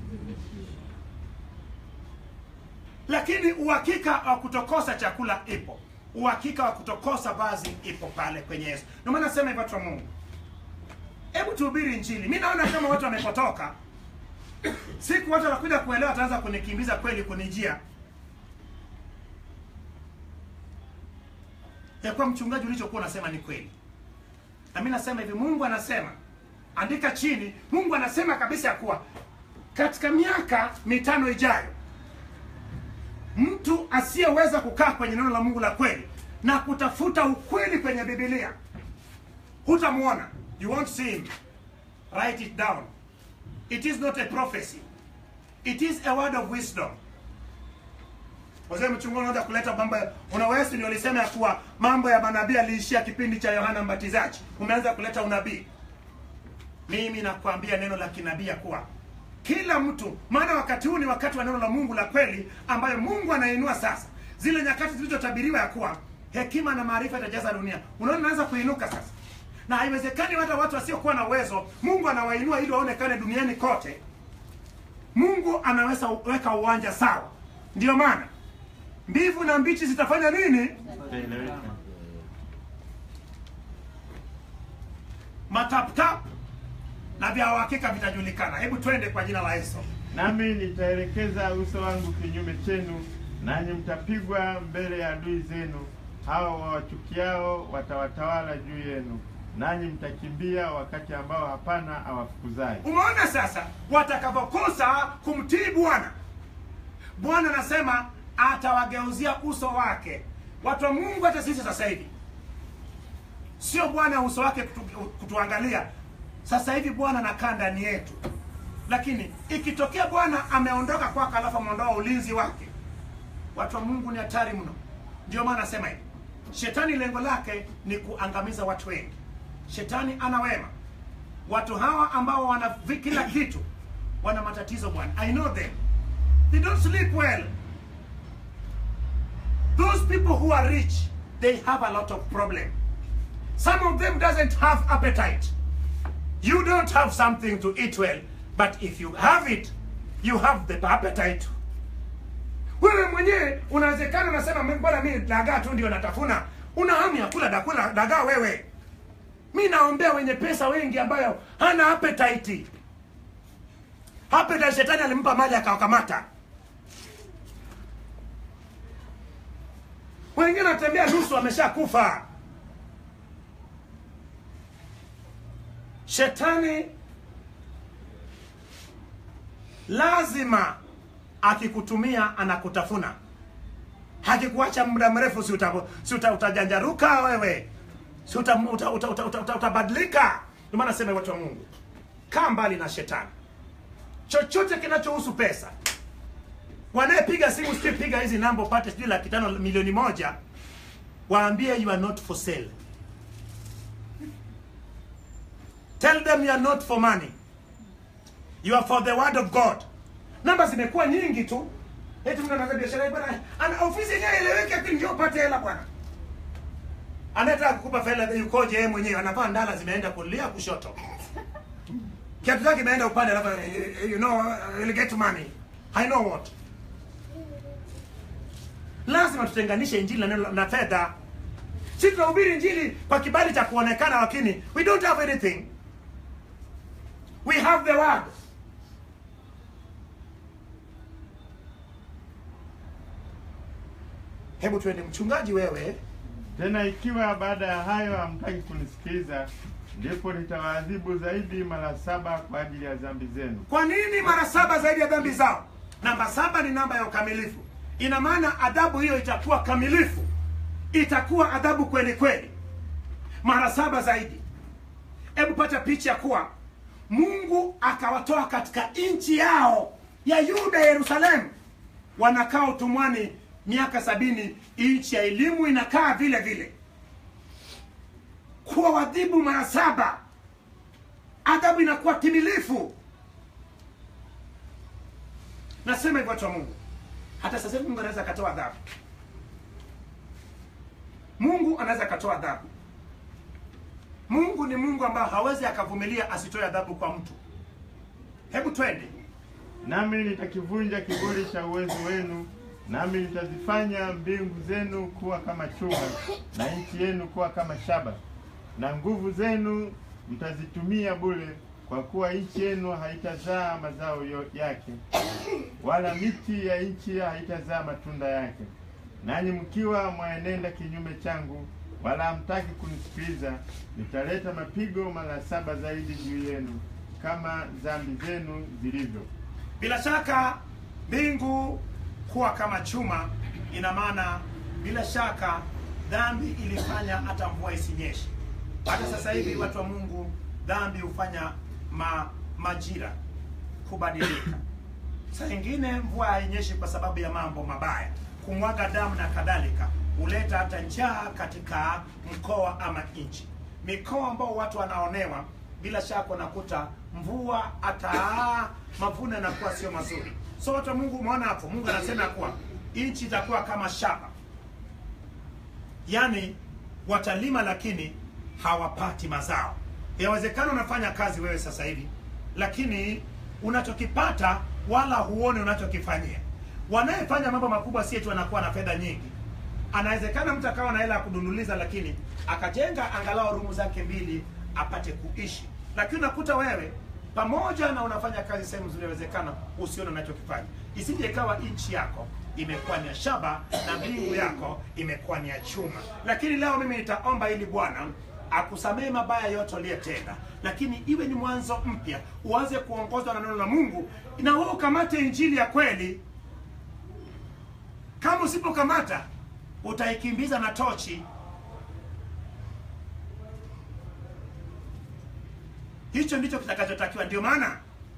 lakini uhakika wa kutokosa chakula ipo, uhakika wa kutokosa vazi ipo pale kwenye Yesu. Ndio maana nasema hivyo, watu wa Mungu, hebu tuhubiri Injili. Mi naona kama watu wamepotoka, siku watu wanakuja kuelewa, wataanza kunikimbiza kweli, kunijia ya kuwa mchungaji, ulichokuwa unasema ni kweli. Na mi nasema hivi, Mungu anasema, andika chini, Mungu anasema kabisa ya kuwa katika miaka mitano ijayo mtu asiyeweza kukaa kwenye neno la Mungu la kweli na kutafuta ukweli kwenye Biblia hutamwona. You won't see him. Write it down. It is not a prophecy. It is a word of wisdom. Wazee mchungaji unaweza kuleta mambo ya- unaweza ndio alisema ya kuwa mambo ya manabii aliishia kipindi cha Yohana Mbatizaji. Umeanza kuleta unabii. Mimi nakwambia neno la kinabii ya kuwa kila mtu, maana wakati huu ni wakati wa neno la Mungu la kweli, ambayo Mungu anainua sasa, zile nyakati zilizotabiriwa ya kuwa hekima na maarifa itajaza dunia. Unaona, naanza kuinuka sasa, na haiwezekani hata watu wasiokuwa na uwezo, Mungu anawainua ili waonekane duniani kote. Mungu anaweza weka uwanja sawa. Ndiyo maana mbivu na mbichi zitafanya nini? Itaeleweka. Mataptap na vya uhakika vitajulikana. Hebu twende kwa jina la Yesu. Nami nitaelekeza uso wangu kinyume chenu, nanyi mtapigwa mbele ya adui zenu. Hao wawachukiao watawatawala juu yenu, nanyi mtakimbia wakati ambao hapana awafukuzaye. Umeona sasa watakavyokosa kumtii Bwana. Bwana anasema atawageuzia uso wake. Watu wa Mungu, hata sisi sasa hivi sio Bwana uso wake kutu, kutuangalia sasa hivi. Bwana anakaa ndani yetu, lakini ikitokea Bwana ameondoka kwako, alafu ameondoa ulinzi wake, watu wa Mungu, ni hatari mno. Ndio maana nasema hivi, shetani lengo lake ni kuangamiza watu wengi. Shetani ana wema watu hawa ambao wana vi- kila kitu wana matatizo bwana i know them they don't sleep well those people who are rich they have a lot of problem some of them doesn't have appetite you don't have something to eat well but if you have it you have the appetite wewe mwenye mwenyewe unawezekana unasema "Mimi- bwana mi dagaa tu ndio natafuna una hamu ya kula dakula dagaa wewe mi naombea wenye pesa wengi ambayo hana appetite appetite shetani alimpa mali akawakamata wengine wanatembea nusu ameshakufa shetani lazima akikutumia anakutafuna hakikuacha muda mrefu si, uta, si uta, utajanjaruka wewe si uta, uta, uta, uta, uta, uta, utabadilika ndio maana nasema watu wa mungu kaa mbali na shetani chochote kinachohusu pesa wanayepiga simu sijui piga hizi namba upate sijui laki tano milioni moja waambie you are not for sale tell them you are not for money you are for the word of god namba zimekuwa nyingi tu eti mtu anaanza biashara hii bwana ana ofisi yenyewe eleweke lakini ndio upate hela bwana anataka kukupa fedha yukoje yeye mwenyewe anavaa ndala zimeenda kulia kushoto kiatu chake imeenda upande alafu eh, you know you'll get money i know what lazima tutenganishe injili na neno na fedha si tunahubiri injili kwa kibali cha kuonekana lakini we don't have anything we have the word hebu tuende mchungaji wewe Tena ikiwa baada ya hayo hamtaki kunisikiliza, ndipo nitawaadhibu zaidi mara saba kwa ajili ya dhambi zenu. kwa nini mara saba zaidi ya dhambi zao namba saba ni namba ya ukamilifu ina maana adhabu hiyo itakuwa kamilifu itakuwa adhabu kweli kweli mara saba zaidi hebu pata picha kuwa mungu akawatoa katika nchi yao ya yuda yerusalemu wanakaa utumwani miaka sabini nchi ya elimu inakaa vile vile kuwa wadhibu mara saba adhabu inakuwa timilifu nasema hivyo watu wa mungu hata sasa hivi mungu anaweza akatoa adhabu mungu anaweza akatoa adhabu mungu ni mungu ambayo hawezi akavumilia asitoe adhabu kwa mtu hebu twende Nami nitakivunja kiburi cha uwezo wenu, nami nitazifanya mbingu zenu kuwa kama chuma na nchi yenu kuwa kama shaba, na nguvu zenu mtazitumia bure, kwa kuwa nchi yenu haitazaa mazao yo- yake, wala miti ya nchi haitazaa matunda yake. Nanyi mkiwa mwaenenda kinyume changu, wala hamtaki kunisikiliza, nitaleta mapigo mara saba zaidi juu yenu, kama dhambi zenu zilivyo. bila shaka mbingu kuwa kama chuma ina maana bila shaka dhambi ilifanya hata mvua isinyeshe hata sasa hivi watu wa mungu dhambi hufanya ma, majira kubadilika saa ingine mvua hainyeshi kwa sababu ya mambo mabaya kumwaga damu na kadhalika huleta hata njaa katika mkoa ama nchi mikoa ambao watu wanaonewa bila shaka unakuta mvua hata mavuno yanakuwa sio mazuri so watu wa mungu umeona hapo mungu anasema ya kuwa nchi itakuwa kama shamba yaani watalima lakini hawapati mazao yawezekana unafanya kazi wewe sasa hivi lakini unachokipata wala huone unachokifanyia wanayefanya mambo makubwa si eti wanakuwa na fedha nyingi anawezekana mtu akawa na hela ya kudunuliza lakini akajenga angalau rumu zake mbili apate kuishi lakini unakuta wewe pamoja na unafanya kazi sehemu nzuri inawezekana usione unachokifanya isije ikawa nchi yako imekuwa ni ya shaba na mbingu yako imekuwa ni ya chuma lakini leo mimi nitaomba ili bwana akusamehe mabaya yote uliyetenda lakini iwe ni mwanzo mpya uanze kuongozwa na neno la mungu na wewe ukamate injili ya kweli kama usipokamata utaikimbiza na tochi hicho ndicho kitakachotakiwa ndio maana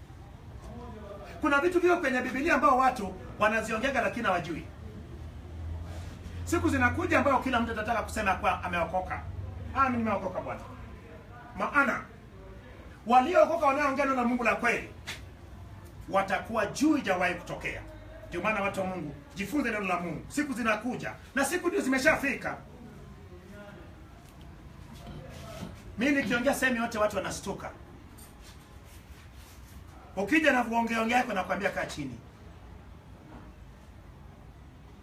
kuna vitu vio kwenye bibilia ambao watu wanaziongega lakini hawajui siku zinakuja ambayo kila mtu atataka kusema kuwa ameokoka ah, mimi nimeokoka bwana maana waliookoka wanaoongea neno la mungu la kweli watakuwa juu ijawahi kutokea ndio maana watu wa mungu jifunze neno la mungu siku zinakuja na siku ndio zimeshafika mi nikiongea sehemu yote watu wanastuka ukija na kuongeaongea yako nakwambia kaa chini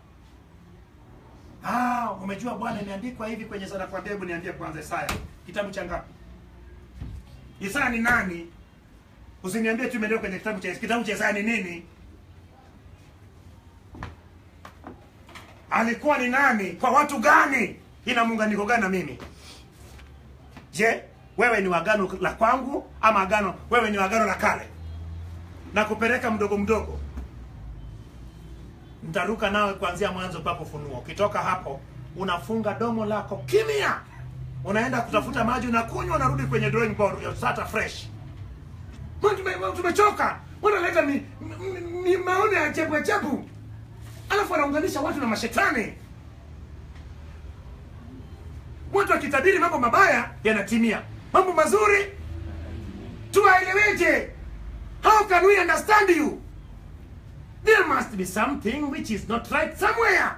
umejua bwana imeandikwa hivi kwenye sana kwa hebu niambie kwanza Isaya kitabu cha ngapi Isaya ni nani usiniambie tu imeandikwa kwenye kitabu cha kitabu cha Isaya ni nini alikuwa ni nani kwa watu gani ina muunganiko gani na mimi je wewe ni wagano la kwangu ama agano wewe ni wagano la kale na kupeleka mdogo mdogo ntaruka nawe kuanzia mwanzo mpaka ufunuo ukitoka hapo unafunga domo lako kimya unaenda kutafuta maji unakunywa unarudi kwenye drawing board you start afresh Mbona tume- tumechoka wanaleta mi, mi, mi maono ya ajabu ajabu alafu wanaunganisha watu na mashetani watu wakitabiri mambo mabaya yanatimia mambo mazuri tuwaeleweje how can we understand you there must be something which is not right somewhere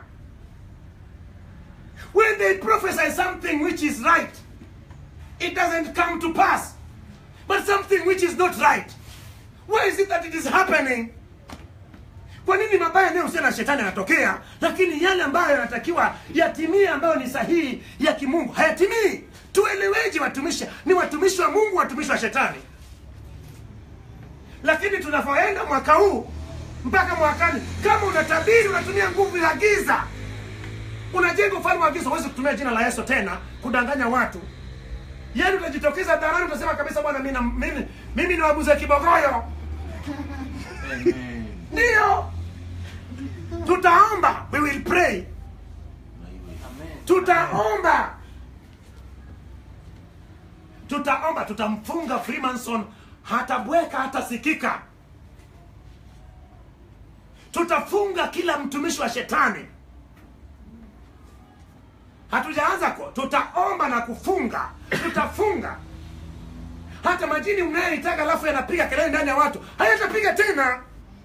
when they prophesy something which is right it doesn't come to pass but something which is not right why is it that it is happening kwa nini mabaya yanayohusiana na shetani yanatokea lakini yale ambayo yanatakiwa yatimie ambayo ni sahihi ya kimungu hayatimii tueleweje watumishi ni watumishi wa mungu watumishi wa shetani lakini tunavyoenda mwaka huu mpaka mwakani kama unatabiri unatumia nguvu ya giza unajenga ufalme wa giza huwezi kutumia jina la yesu tena kudanganya watu yaani utajitokeza dharani utasema kabisa bwana mimi na- mimi, mimi ni wabuze kibogoyo Amen. ndio tutaomba we will pray tutaomba tutaomba tutamfunga freemanson hatabweka hatasikika tutafunga kila mtumishi wa shetani hatujaanza ko tutaomba na kufunga tutafunga hata majini mnayoitaka alafu yanapiga kelele ndani ya watu hayatapiga tena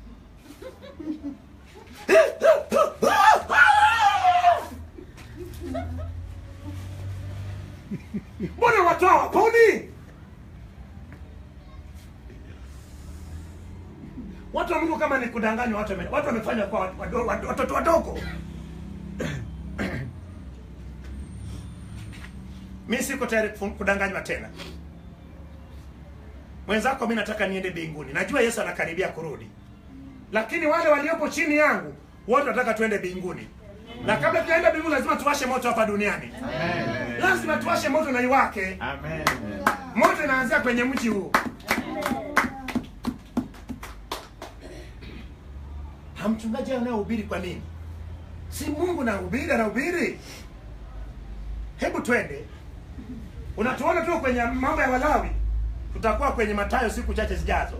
mbona watu hawaponi watu wa mungu kama ni kudanganywa watu wame- watu wamefanya kwa watu- wado- wado- watoto wadogo mi siko tayari kufu- kudanganywa tena mwenzako mi nataka niende mbinguni najua yesu anakaribia kurudi lakini wale waliopo chini yangu wote wanataka tuende mbinguni na kabla tujaenda mbinguni lazima tuwashe moto hapa duniani Amen. lazima tuwashe moto na iwake Amen. moto inaanzia kwenye mji huu hamchungaji anayehubiri kwa nini si mungu nahubiri anahubiri hebu twende unatuona tu kwenye mambo ya walawi tutakuwa kwenye matayo siku chache zijazo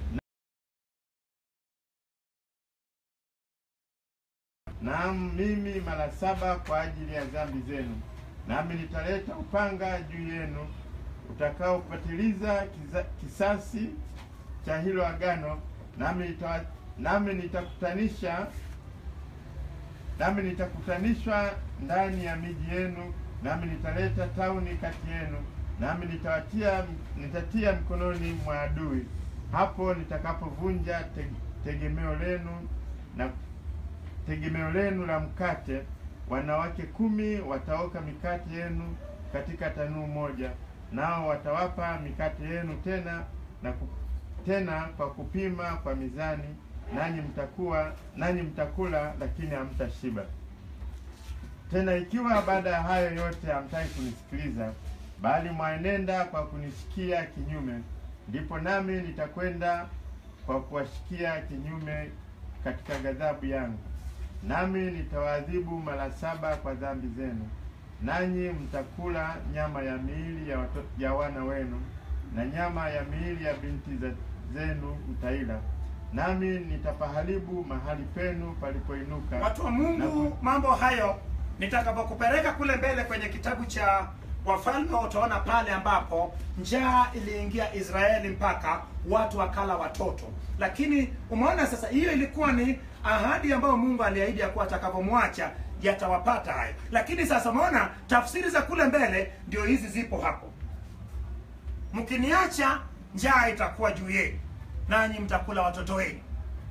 Naam, mimi mara saba kwa ajili ya dhambi zenu, nami nitaleta upanga juu yenu utakaopatiliza kiza- kisasi cha hilo agano, nami nitawa- nami nitakutanisha nami nitakutanishwa ndani ya miji yenu, nami nitaleta tauni kati yenu, nami nitawatia nitatia mkononi mwa adui, hapo nitakapovunja te, tegemeo lenu na tegemeo lenu la mkate. Wanawake kumi wataoka mikate yenu katika tanuu moja, nao watawapa mikate yenu tena na ku, tena kwa kupima kwa mizani, nanyi mtakuwa nanyi mtakula, lakini hamtashiba. Tena ikiwa baada ya hayo yote hamtaki kunisikiliza, bali mwaenenda kwa kunisikia kinyume, ndipo nami nitakwenda kwa kuwashikia kinyume katika ghadhabu yangu, nami nitawaadhibu mara saba kwa dhambi zenu, nanyi mtakula nyama ya miili ya, wato, ya wana wenu na nyama ya miili ya binti za, zenu mtaila, nami nitapaharibu mahali penu palipoinuka watu wa na mungu ku- mambo hayo nitakapokupeleka kule mbele kwenye kitabu cha wafalme utaona pale ambapo njaa iliingia israeli mpaka watu wakala watoto lakini umeona sasa hiyo ilikuwa ni ahadi ambayo mungu aliahidi ya kuwa atakavyomwacha yatawapata hayo lakini sasa umeona tafsiri za kule mbele ndio hizi zipo hapo mkiniacha njaa itakuwa juu yenu nanyi mtakula watoto wenu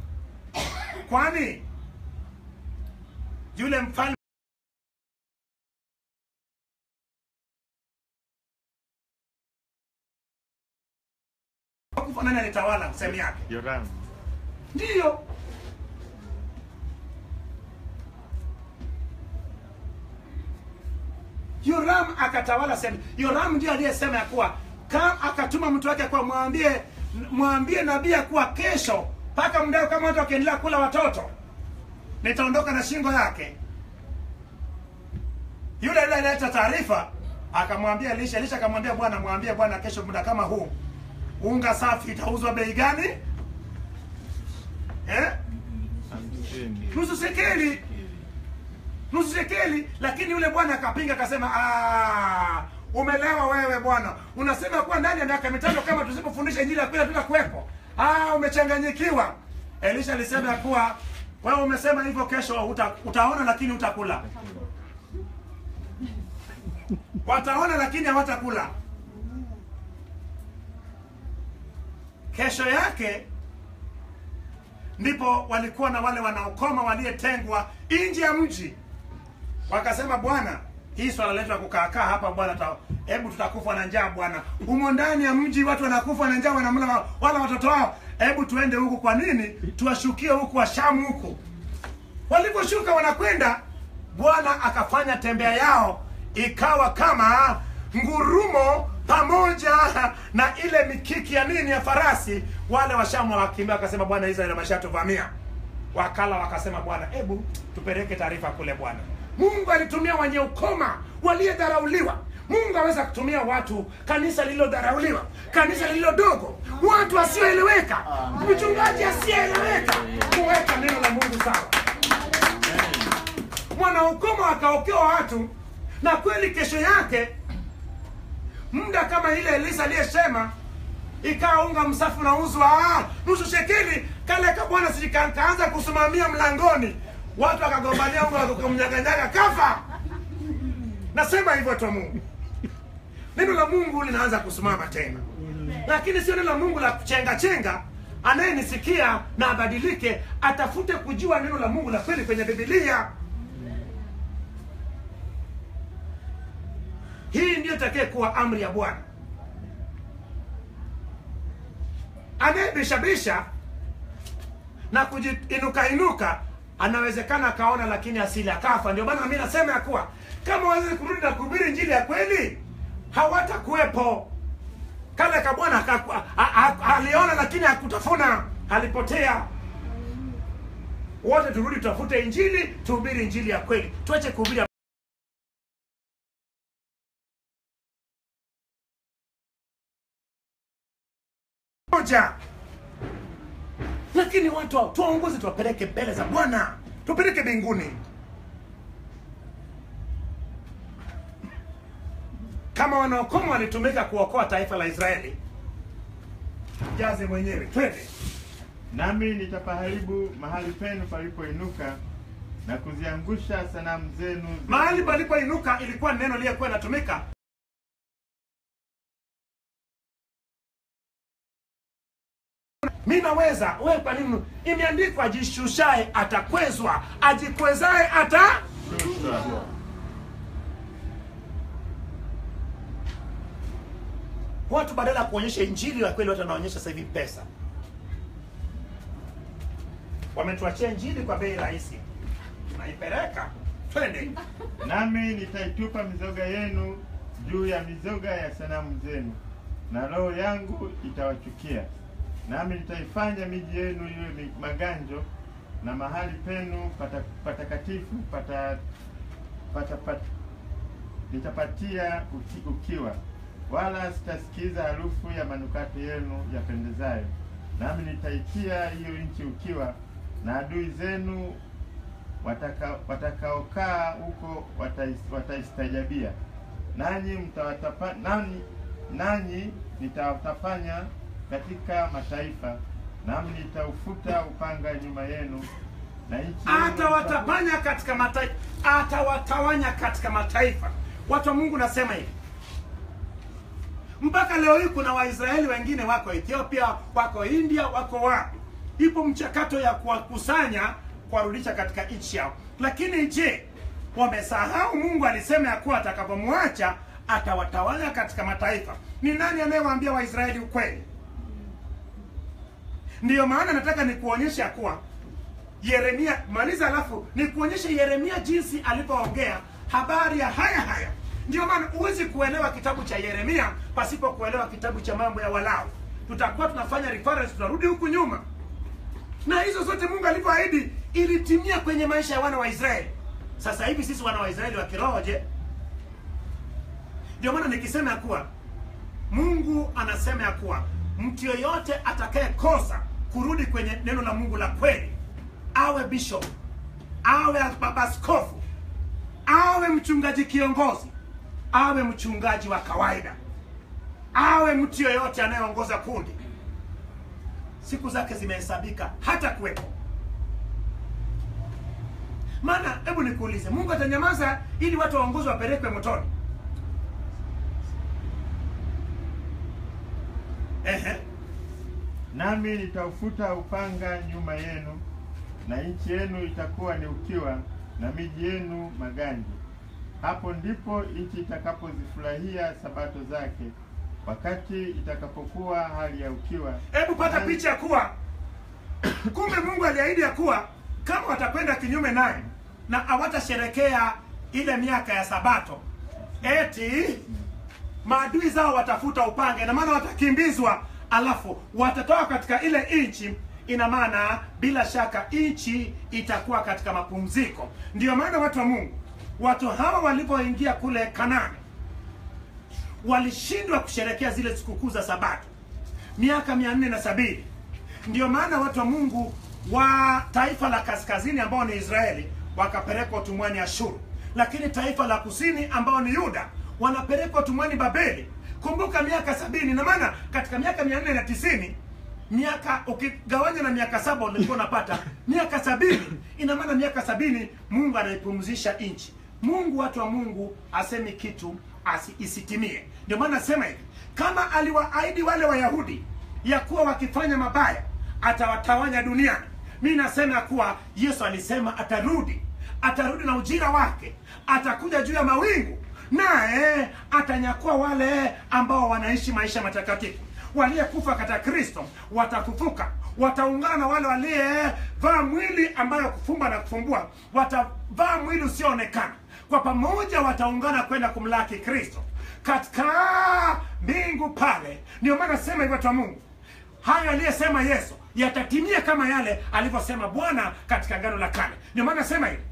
kwani yule mfalme alipokufa nani alitawala sehemu yake Yoramu. ndiyo yoram akatawala sehemu yoram ndio aliyesema ya kuwa kam akatuma mtu wake kwa mwambie mwambie nabii ya kuwa kesho mpaka mdao kama watu wakiendelea kula watoto nitaondoka na shingo yake yule yule alileta taarifa akamwambia Elisha. Elisha akamwambia bwana, mwambie bwana, kesho muda kama huu unga safi itauzwa bei gani? Eh? Hamsini. nusu sekeli nusu sekeli lakini yule bwana akapinga akasema "Ah, umelewa wewe bwana unasema kuwa ndani ya miaka mitano kama tusipofundisha injili ya kweli tutakuwepo ah umechanganyikiwa elisha alisema ya kuwa wewe umesema hivyo kesho uta, utaona lakini utakula wataona lakini hawatakula kesho yake ndipo walikuwa na wale wanaokoma waliyetengwa nje ya mji wakasema bwana hii swala letu la kukaakaa hapa bwana ta- hebu tutakufa na njaa bwana humo ndani ya mji watu wanakufa na njaa wanamla wa- wala watoto wao hebu tuende huku kwa nini tuwashukie huku washamu huku waliposhuka wanakwenda bwana akafanya tembea yao ikawa kama ngurumo pamoja na ile mikiki ya nini ya farasi wale washamu wakimbia wakasema bwana israeli ameshatuvamia wakala wakasema bwana hebu tupeleke taarifa kule bwana mungu alitumia wenye ukoma waliyedharauliwa mungu aweza kutumia watu kanisa lililodharauliwa kanisa lililo dogo watu wasioeleweka mchungaji asiyeeleweka kuweka neno la mungu sawa mwanaukoma akaokewa watu na kweli kesho yake muda kama ile elisa aliyesema ikawa unga msafi unauzwa ah, nusu shekeli kale ka bwana sijika- kaanza kusimamia mlangoni watu wakagombania unga wakamnyaganyaga kafa nasema hivyo tu mungu neno la mungu linaanza kusimama tena lakini sio neno la mungu la kuchenga chenga anayenisikia na abadilike atafute kujua neno la mungu la kweli kwenye bibilia hii ndiyo itakaye kuwa amri ya bwana anayebishabisha na kujiinuka inuka anawezekana akaona lakini asili akafa ndio maana mi nasema ya kuwa kama waweze kurudi na kuhubiri njili ya kweli hawatakuwepo kale ka bwana akaku- a- a- aliona lakini hakutafuna alipotea wote turudi tutafute injili tuhubiri injili ya kweli tuache kuhubiri moja lakini watu hao, tuwaongoze tuwapeleke mbele za bwana tupeleke mbinguni kama wanaokoma walitumika kuokoa taifa la israeli jaze mwenyewe twende Nami nitapaharibu mahali penu palipoinuka na kuziangusha sanamu zenu. mahali palipoinuka ilikuwa ni neno liyekuwa inatumika mi naweza wewe kwa nini imeandikwa ajishushae atakwezwa ajikwezae ata Shushwa. watu badala ya kuonyesha injili ya kweli watu wanaonyesha sasa hivi pesa wametuachia injili kwa bei rahisi tunaipeleka twende Nami nitaitupa mizoga yenu juu ya mizoga ya sanamu zenu, na roho yangu itawachukia. Nami nitaifanya miji yenu iwe mi- maganjo, na mahali penu pata- patakatifu pata, pata, pata, nitapatia uki, ukiwa, wala sitasikiza harufu ya manukato yenu yapendezayo. Nami nitaitia hiyo nchi ukiwa, na adui zenu wataka- watakaokaa huko watais- wataistajabia, nanyi mtawatapa nanyi, nanyi nitawatapanya katika mataifa, nami nitaufuta upanga nyuma yenu, na nchi yenu atawatapanya katika mataifa atawatawanya katika mataifa watu wa mungu nasema hivi mpaka leo hii kuna waisraeli wengine wako ethiopia wako india wako wapi ipo mchakato ya kuwakusanya kuwarudisha katika nchi yao lakini je wamesahau mungu alisema ya kuwa atakapomwacha atawatawanya katika mataifa ni nani anayewaambia waisraeli ukweli ndiyo maana nataka nikuonyeshe ya kuwa yeremia maliza alafu nikuonyeshe yeremia jinsi alivyoongea habari ya haya haya ndio maana huwezi kuelewa kitabu cha yeremia pasipo kuelewa kitabu cha mambo ya walawi tutakuwa tunafanya reference tunarudi huku nyuma na hizo zote mungu alivyoahidi ilitimia kwenye maisha ya wana wa israeli sasa hivi sisi wana wa israeli wa kiroho je ndio maana nikisema ya kuwa mungu anasema ya kuwa mtu yoyote atakayekosa kurudi kwenye neno la mungu la kweli awe bishop awe baba askofu awe mchungaji kiongozi awe mchungaji wa kawaida awe mtu yoyote anayeongoza kundi siku zake zimehesabika hata kuwepo maana hebu nikuulize mungu atanyamaza ili watu waongozwe wapelekwe motoni Ehe. Nami nitaufuta upanga nyuma yenu, na nchi yenu itakuwa ni ukiwa, na miji yenu magandi. Hapo ndipo nchi itakapozifurahia sabato zake, wakati itakapokuwa hali ya ukiwa. hebu pata Hali- picha ya kuwa kumbe mungu aliahidi ya kuwa kama watakwenda kinyume naye na hawatasherekea ile miaka ya sabato eti maadui zao watafuta upanga ina maana watakimbizwa alafu watatoka katika ile nchi ina maana bila shaka nchi itakuwa katika mapumziko ndiyo maana watu wa mungu watu hawa walipoingia kule kanani walishindwa kusherekea zile sikukuu za sabato miaka mia nne na sabini ndio maana watu wa mungu wa taifa la kaskazini ambao ni israeli wakapelekwa utumwani ashuru lakini taifa la kusini ambao ni yuda wanapelekwa utumwani babeli kumbuka miaka sabini na maana katika miaka mia nne na tisini miaka ukigawanya na miaka saba ulikuwa unapata miaka sabini ina maana miaka sabini mungu anaipumzisha nchi mungu watu wa mungu asemi kitu asi, isitimie ndio maana nasema hivi kama aliwaahidi wale wayahudi ya kuwa wakifanya mabaya atawatawanya duniani mi nasema ya kuwa yesu alisema atarudi atarudi na ujira wake atakuja juu ya mawingu naye atanyakua wale ambao wanaishi maisha matakatifu waliyekufa katika kristo watafufuka wataungana na wale waliyevaa mwili ambayo kufumba na kufumbua watavaa mwili usioonekana kwa pamoja wataungana kwenda kumlaki kristo katika mbingu pale ndio maana sema hivyo watu wa mungu hayo aliyesema yesu yatatimia kama yale alivyosema bwana katika gano la kale ndio maana sema hivi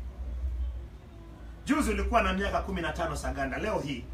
juzi ulikuwa na miaka kumi na tano saganda leo hii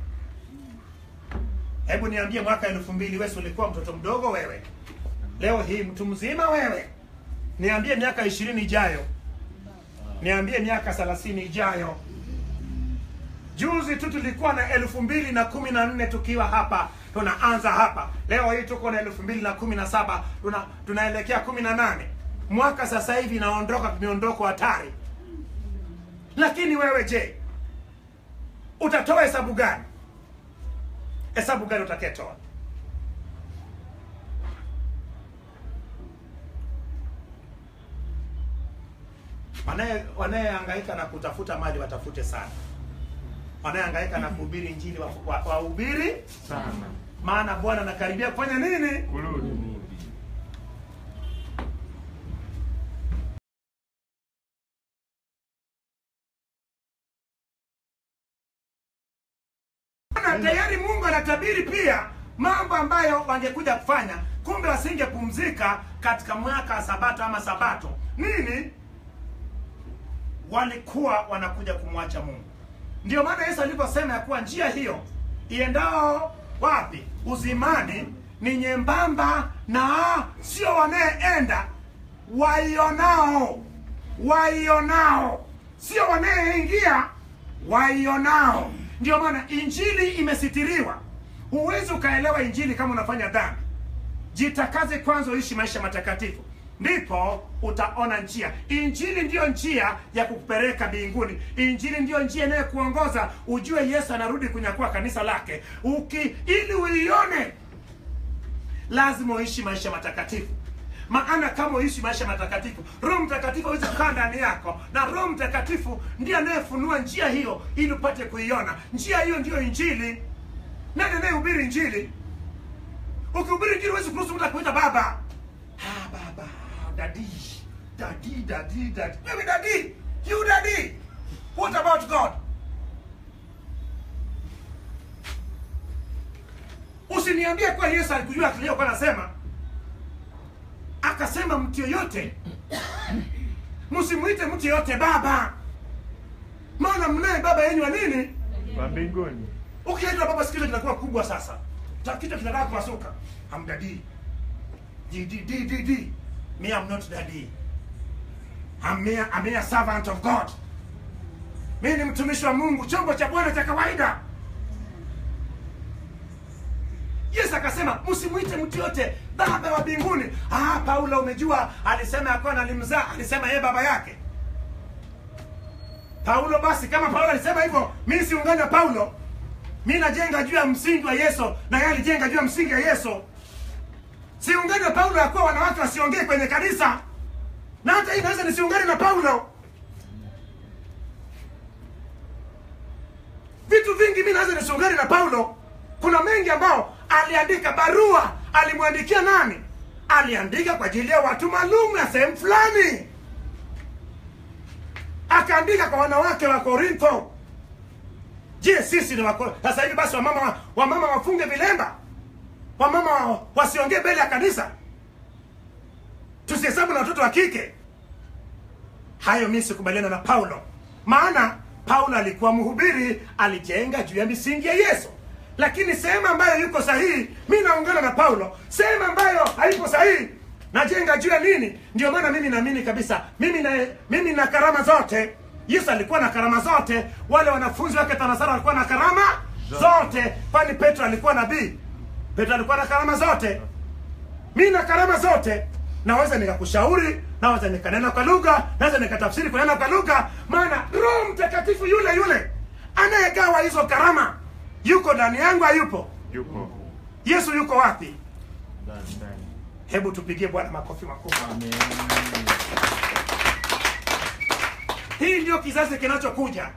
hebu niambie mwaka elfu mbili wesi ulikuwa mtoto mdogo wewe leo hii mtu mzima wewe niambie miaka ishirini ijayo niambie miaka thelathini ijayo juzi tu tulikuwa na elfu mbili na kumi na nne tukiwa hapa tunaanza hapa leo hii tuko na elfu mbili na kumi na saba tuna, tunaelekea kumi na nane mwaka sasa hivi inaondoka miondoko hatari lakini wewe je utatoa hesabu gani hesabu gani utakayetoa Wanaye- wanayehangaika na kutafuta mali watafute sana wanayehangaika na kuhubiri injili wahubiri wa, wa wahubiri sana maana bwana anakaribia kufanya nini kurudi. na tayari mungu anatabiri pia mambo ambayo wangekuja kufanya kumbe wasingepumzika katika mwaka wa sabato ama sabato nini walikuwa wanakuja kumwacha mungu ndio maana yesu alivyosema ya kuwa njia hiyo iendao wapi uzimani ni nyembamba na sio wanayeenda waionao waionao sio wanayeingia waionao ndio maana injili imesitiriwa huwezi ukaelewa injili kama unafanya dhambi jitakaze kwanza uishi maisha matakatifu ndipo utaona njia injili ndiyo njia ya kukupeleka mbinguni injili ndiyo njia inayokuongoza ujue yesu anarudi kunyakua kanisa lake Uki, ili uione lazima uishi maisha matakatifu maana kama uishi maisha matakatifu roho mtakatifu awezi kukaa ndani yako na roho mtakatifu ndiye anayefunua njia hiyo ili upate kuiona njia hiyo ndiyo injili nani anayehubiri injili ukihubiri injili huwezi kuruhusu mtu akuita baba ah, baba daddy daddy daddy daddy wewe daddy you daddy what about god usiniambie kwa yesu alikujua kiliyokuwa anasema akasema mtu yoyote msimwite mtu yoyote baba maana mnaye baba yenyu wa nini Wa mbinguni. ukiitwa baba sikizo kinakuwa kubwa sasa Ta- kichwa kinataka kupasuka I'm daddy D, D, D, D, D. me I'm not daddy I'm mere, I'm mere servant of God mi ni mtumishi wa mungu chombo cha bwana cha kawaida yesu akasema msimwite mtu yote baba wa mbinguni ah, paulo umejua alisema yakuwa alimzaa alisema yeye baba yake paulo basi kama paulo alisema hivyo mi siungane na paulo mi najenga juu ya msingi wa yesu na yeye alijenga juu ya msingi wa yesu siungane na paulo yakuwa wanawake wasiongee kwenye kanisa na hata hii naweza nisiungane na paulo vitu vingi mi naweza nisiungane na paulo kuna mengi ambao aliandika barua alimwandikia nani aliandika kwa ajili ya watu maalum ya sehemu fulani akaandika kwa wanawake wa korintho je sisi ni wako sasa hivi basi wamama wamama wafunge vilemba wamama wa- wasiongee mbele ya kanisa tusihesabu na watoto wa kike hayo mi sikubaliana na paulo maana paulo alikuwa mhubiri alijenga juu ya misingi ya yesu lakini sehemu ambayo yuko sahihi mi naungana na paulo sehemu ambayo haipo sahihi najenga juu ya nini ndio maana mimi naamini kabisa mimi na mimi na karama zote yesu alikuwa na karama zote wale wanafunzi wake tanasara walikuwa na karama zote kwani petro alikuwa nabii petro alikuwa na karama zote mi na karama zote naweza nikakushauri naweza nikanena kwa lugha naweza nikatafsiri kunena kwa lugha maana roho mtakatifu yule yule anayegawa hizo karama yuko ndani yangu hayupo Yupo. yesu yuko wapi Ndani, ndani. hebu tupigie bwana makofi makubwa Amen. hii ndio kizazi kinachokuja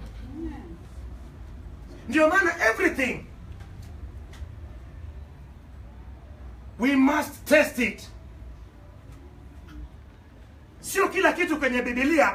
ndio maana everything we must test it sio kila kitu kwenye bibilia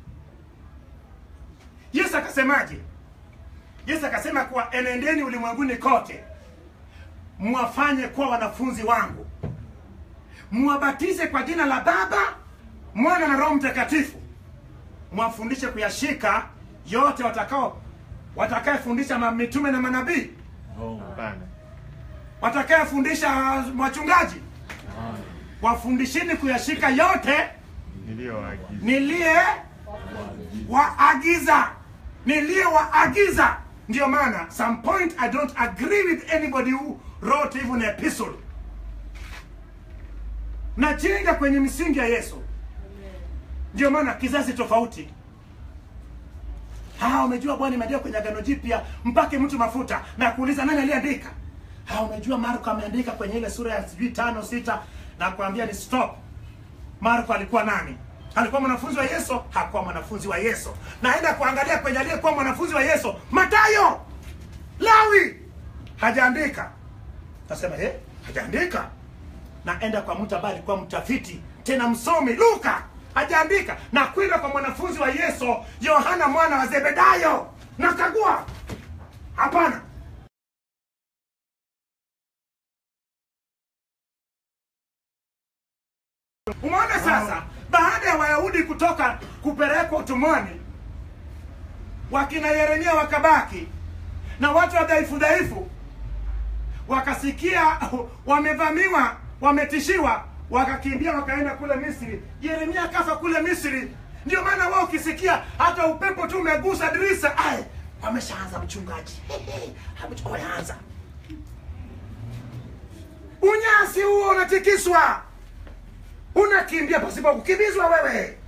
yesu akasemaje yesu akasema kuwa enendeni ulimwenguni kote mwafanye kuwa wanafunzi wangu mwabatize kwa jina la baba mwana na roho mtakatifu mwafundishe kuyashika yote watakao watakayefundisha ma- mitume na manabii Hapana. watakayefundisha wachungaji wafundishini kuyashika yote Niliyoagiza. niliye waagiza niliye waagiza ndio maana some point i don't agree with anybody who wrote even an epistle najenga kwenye misingi ya yesu ndio maana kizazi tofauti ha umejua bwana imeandika kwenye agano jipya mpake mtu mafuta na kuuliza nani aliandika ha umejua marko ameandika kwenye ile sura ya sijui tano sita na kuambia ni stop marko alikuwa nani alikuwa mwanafunzi wa yesu hakuwa mwanafunzi wa yesu naenda kuangalia kwenye aliyekuwa mwanafunzi wa yesu matayo lawi hajaandika nasema eh, hajaandika naenda kwa mtu ambaye alikuwa mtafiti tena msomi luka hajaandika na kwenda kwa mwanafunzi wa yesu yohana mwana wa zebedayo nakagua hapana umeona sasa baada ya wayahudi kutoka kupelekwa utumwani wakina yeremia wakabaki na watu wa dhaifu dhaifu wakasikia wamevamiwa wametishiwa wakakimbia wakaenda kule misri yeremia akafa kule misri ndio maana wao ukisikia hata upepo tu umegusa dirisa ay wameshaanza mchungaji wameanza unyasi huo unatikiswa unakimbia pasipo kukimbizwa wewe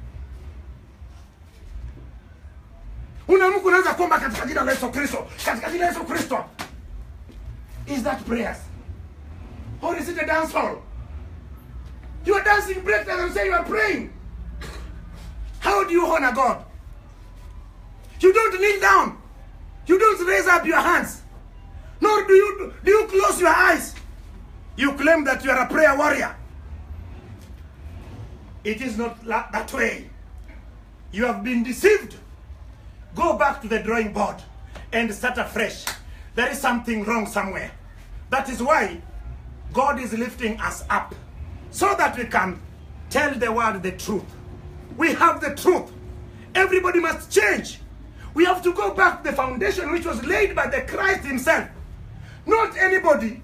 unamka unaweza kuomba katika jina la yesu kristo katika jina la yesu kristo is that prayers or is it a dance hall you are dancing break dance and say you are praying how do you honor god you don't kneel down you don't raise up your hands nor do you do you close your eyes you claim that you are a prayer warrior It is not la- that way. You have been deceived. Go back to the drawing board and start afresh. There is something wrong somewhere. That is why God is lifting us up so that we can tell the world the truth. We have the truth. Everybody must change. We have to go back to the foundation which was laid by the Christ himself. Not anybody.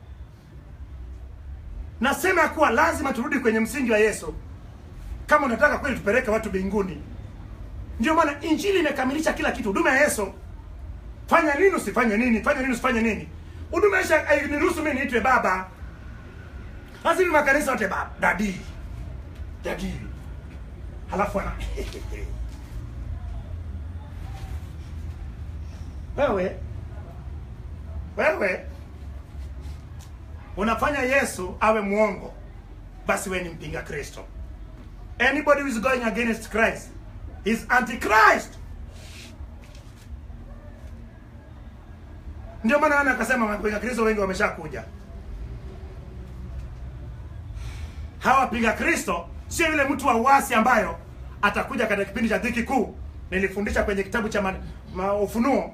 Nasema ya kuwa lazima turudi kwenye msingi wa Yesu kama unataka kweli tupeleke watu mbinguni. Ndio maana injili imekamilisha kila kitu. Huduma ya Yesu, fanya nini usifanye nini, fanya nini usifanye nini. Huduma ya Yesu hainiruhusu mimi niitwe baba. Lazima makanisa wote baba, dadi, dadi, halafu ana wewe wewe unafanya Yesu awe mwongo, basi wewe ni mpinga Kristo. Anybody who is going against Christ is antichrist. Ndio maana ana akasema wapinga Kristo wengi wameshakuja. Hawa wapinga Kristo sio yule mtu wa uasi ambayo atakuja katika kipindi cha dhiki kuu. Nilifundisha kwenye kitabu cha ma, ma, Ufunuo.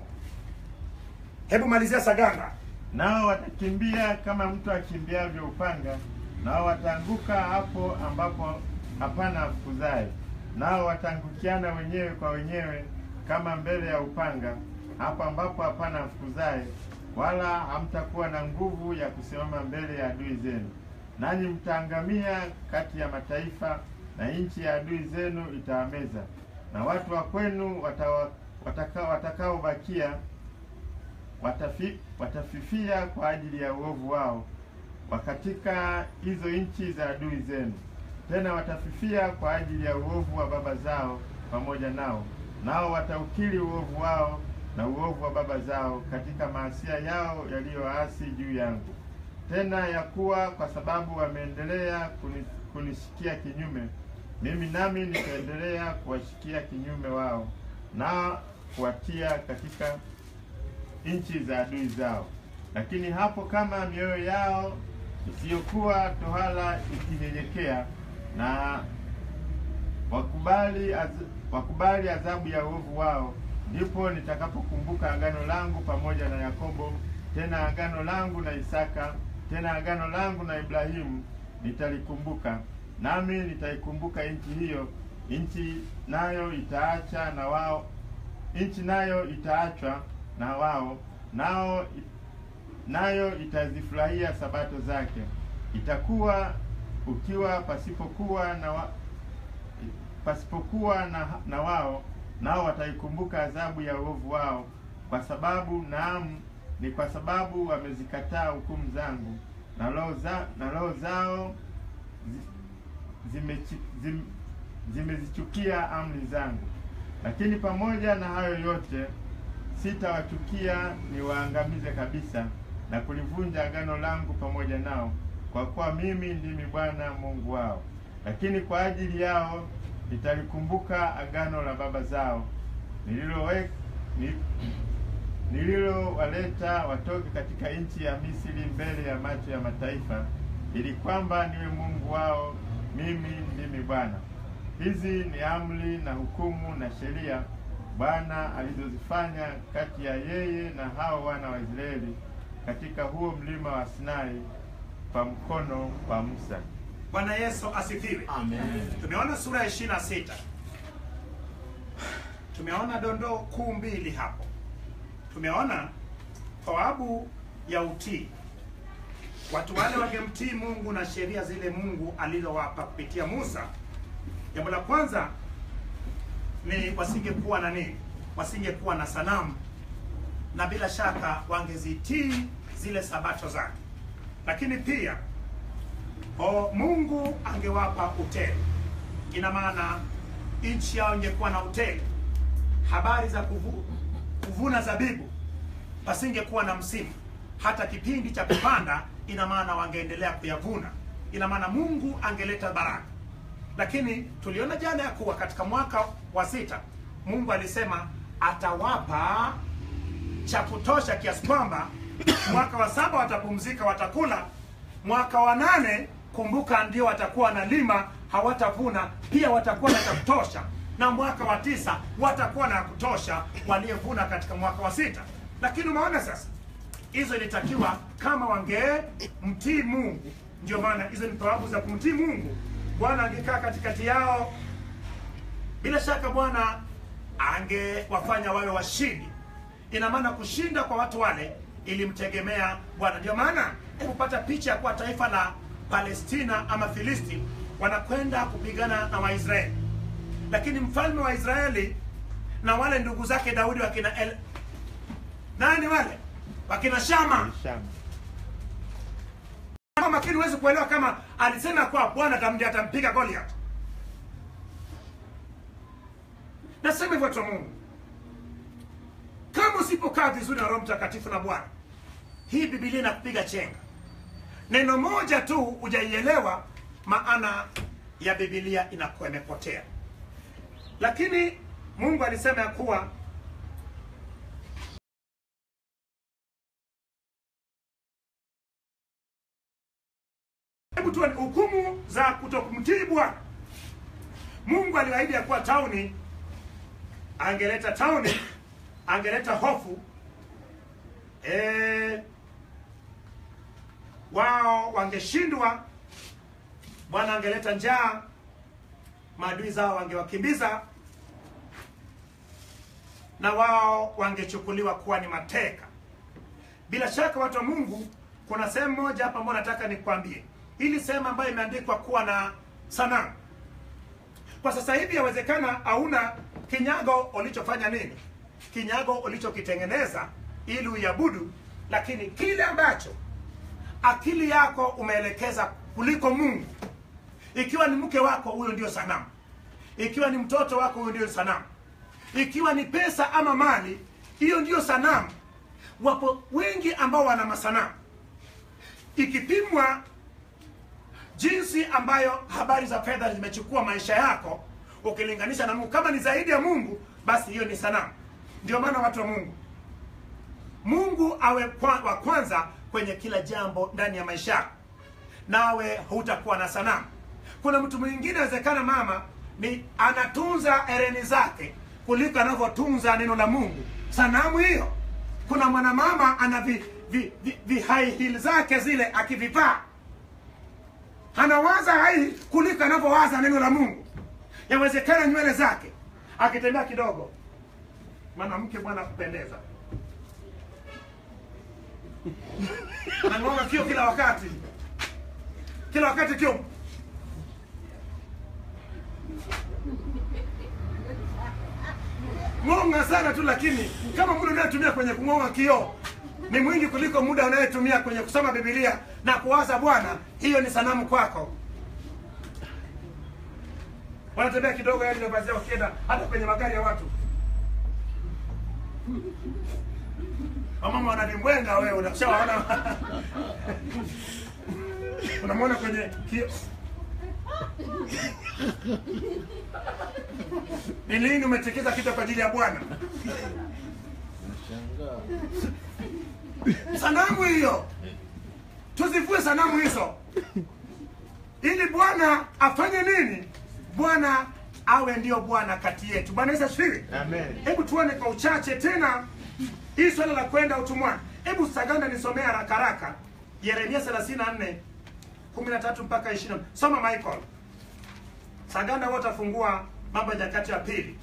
Hebu malizia Saganda. Nao watakimbia kama mtu akimbiavyo upanga, nao wataanguka hapo ambapo hapana afukuzaye. Nao wataangukiana wenyewe kwa wenyewe kama mbele ya upanga, hapo ambapo hapana afukuzaye, wala hamtakuwa na nguvu ya kusimama mbele ya adui zenu. Nanyi mtaangamia kati ya mataifa, na nchi ya adui zenu itawameza, na watu wa kwenu watawa- wataka- watakaobakia watafi, watafifia kwa ajili ya uovu wao wa katika hizo nchi za adui zenu. Tena watafifia kwa ajili ya uovu wa baba zao pamoja nao, nao wataukiri uovu wao na uovu wa baba zao katika maasia yao yaliyoasi juu yangu. Tena ya kuwa kwa sababu wameendelea kuni, kunishikia kinyume, mimi nami nitaendelea kuwashikia kinyume wao na kuwatia katika nchi za adui zao. Lakini hapo kama mioyo yao isiyokuwa tohala ikinyenyekea na wakubali az, wakubali adhabu ya uovu wao, ndipo nitakapokumbuka agano langu pamoja na Yakobo, tena agano langu na Isaka, tena agano langu na Ibrahimu nitalikumbuka, nami nitaikumbuka nchi hiyo. Nchi nayo itaacha na wao nchi nayo itaachwa na wao nao nayo itazifurahia sabato zake. Itakuwa ukiwa pasipokuwa na wa, pasipokuwa na, na wao nao wataikumbuka adhabu ya uovu wao, kwa sababu naam, ni kwa sababu wamezikataa hukumu zangu na roho za, na roho zao zi- zimechi- zim, zimezichukia amri zangu. Lakini pamoja na hayo yote sitawachukia niwaangamize kabisa na kulivunja agano langu pamoja nao, kwa kuwa mimi ndimi Bwana Mungu wao. Lakini kwa ajili yao nitalikumbuka agano la baba zao nililowe- ni- nililowaleta watoke katika nchi ya Misri mbele ya macho ya mataifa, ili kwamba niwe Mungu wao. Mimi ndimi Bwana. Hizi ni amri na hukumu na sheria Bwana alizozifanya kati ya yeye na hao wana wa Israeli katika huo mlima wa Sinai kwa mkono wa Musa. Bwana Yesu asifiwe. Amen. Tumeona sura ya 26. Tumeona dondoo kuu mbili hapo. Tumeona thawabu ya utii. Watu wale wangemtii Mungu na sheria zile Mungu alizowapa kupitia Musa. Jambo la kwanza ni wasingekuwa na nini? Wasingekuwa na sanamu, na bila shaka wangezitii zile sabato zake. Lakini pia o, Mungu angewapa utele. Ina maana nchi yao ingekuwa na utele. Habari za kuvu, kuvuna zabibu, pasingekuwa na msimu. Hata kipindi cha kupanda, ina maana wangeendelea kuyavuna. Ina maana Mungu angeleta baraka. Lakini tuliona jana ya kuwa katika mwaka wa sita Mungu alisema atawapa cha kutosha kiasi kwamba mwaka wa saba watapumzika, watakula, mwaka wa nane kumbuka ndio watakuwa wanalima hawatavuna pia watakuwa na cha kutosha na mwaka wa tisa watakuwa na ya kutosha waliyevuna katika mwaka wa sita lakini umeona sasa hizo ilitakiwa kama wangee mtii mungu ndio maana hizo ni thawabu za kumtii mungu bwana angekaa katikati yao bila shaka bwana angewafanya wawe washindi ina maana kushinda kwa watu wale ilimtegemea bwana ndio maana hebu pata picha ya kuwa taifa la palestina ama filisti wanakwenda kupigana na waisraeli lakini mfalme wa israeli na wale ndugu zake daudi wakina El... nani wale wakina shama Shamba. kama makini huwezi kuelewa kama alisema kwa bwana atamja atampiga goliath nasema hivyo watu wa mungu kama usipokaa vizuri na roho mtakatifu na bwana hii bibilia inakupiga chenga neno moja tu hujaielewa maana ya bibilia inakuwa imepotea lakini mungu alisema ya kuwa hebu tuone hukumu za kutokumtii bwana mungu aliahidi ya kuwa tauni angeleta tauni angeleta hofu e, wao wangeshindwa bwana angeleta njaa maadui zao wangewakimbiza na wao wangechukuliwa kuwa ni mateka bila shaka watu wa mungu kuna sehemu moja hapa ambayo nataka nikwambie ili sehemu ambayo imeandikwa kuwa na sanamu kwa sasa hivi yawezekana hauna kinyago ulichofanya nini kinyago ulichokitengeneza ili uiabudu lakini kile ambacho akili yako umeelekeza kuliko mungu ikiwa ni mke wako huyo ndio sanamu ikiwa ni mtoto wako huyo ndio sanamu ikiwa ni pesa ama mali hiyo ndio sanamu wapo wengi ambao wana masanamu ikipimwa jinsi ambayo habari za fedha zimechukua maisha yako ukilinganisha na mungu kama ni zaidi ya mungu basi hiyo ni sanamu ndio maana watu wa mungu mungu awe kwa, wa kwanza kwenye kila jambo ndani ya maisha yako nawe hutakuwa na sanamu kuna mtu mwingine awezekana mama ni anatunza ereni zake kuliko anavyotunza neno la mungu sanamu hiyo kuna mwanamama ana vi, vi, vi, vi high heel zake zile akivivaa anawaza hai kuliko anavyowaza neno la mungu yawezekana nywele zake akitembea kidogo mwanamke bwana kupendeza anang'onga kio kila wakati kila wakati kio ng'onga sana tu lakini kama muda unayetumia kwenye kung'onga kioo ni mwingi kuliko muda unayetumia kwenye kusoma bibilia na kuwaza bwana hiyo ni sanamu kwako wanatembea kidogo yani mavazi yao ukienda hata kwenye magari ya watu wamama wanavimbwenga wewe unashawaona unamwona kwenye kio ni lini umetekeza kitu kwa ajili ya bwana sanamu hiyo tuzivue sanamu hizo ili bwana afanye nini bwana awe ndio bwana kati yetu bwana yesu asifiwe Amen. hebu tuone kwa uchache tena hii swala la kwenda utumwani hebu saganda nisomea haraka haraka yeremia 34 13 mpaka 20 soma michael saganda wote afungua mambo ya nyakati ya pili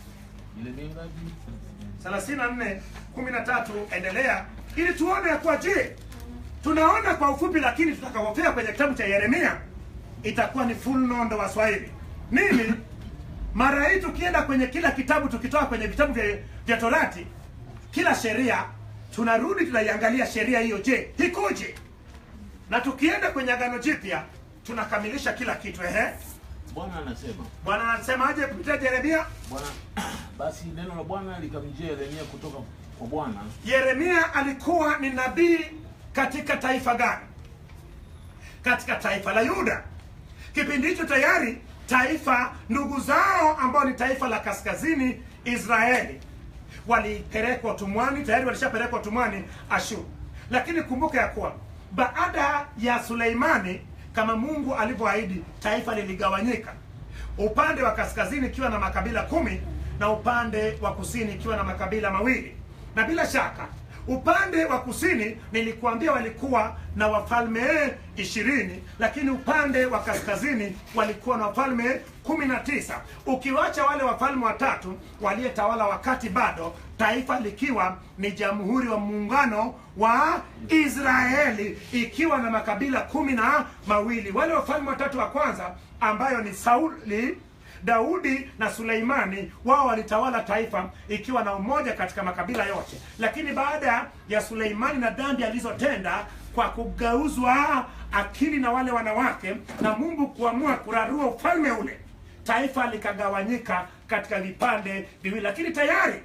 34 13 endelea ili tuone ya kuwa je tunaona kwa ufupi lakini tutakapofika kwenye kitabu cha yeremia itakuwa ni full nondo wa swahili nini mara hii tukienda kwenye kila kitabu tukitoka kwenye vitabu vya, vya torati kila sheria tunarudi tunaiangalia sheria hiyo je ikoje na tukienda kwenye agano jipya tunakamilisha kila kitu ehe Bwana anasema bwana anasemaje kupitia yeremia Bwana basi neno la Bwana likamjia Yeremia kutoka kwa Bwana yeremia alikuwa ni nabii katika taifa gani katika taifa la yuda kipindi hicho tayari taifa ndugu zao ambao ni taifa la kaskazini israeli walipelekwa utumwani tayari walishapelekwa utumwani ashuru lakini kumbuka ya kuwa baada ya suleimani kama Mungu alivyoahidi, taifa liligawanyika, upande wa kaskazini ikiwa na makabila kumi na upande wa kusini ikiwa na makabila mawili. Na bila shaka upande wa kusini nilikuambia walikuwa na wafalme ishirini, lakini upande wa kaskazini walikuwa na wafalme kumi na tisa, ukiwacha wale wafalme watatu waliyetawala wakati bado taifa likiwa ni jamhuri wa muungano wa Israeli ikiwa na makabila kumi na mawili. Wale wafalme watatu wa kwanza ambayo ni Sauli Daudi na Suleimani wao walitawala taifa ikiwa na umoja katika makabila yote, lakini baada ya Suleimani na dhambi alizotenda kwa kugeuzwa akili na wale wanawake na Mungu kuamua kurarua ufalme ule, taifa likagawanyika katika vipande viwili, lakini tayari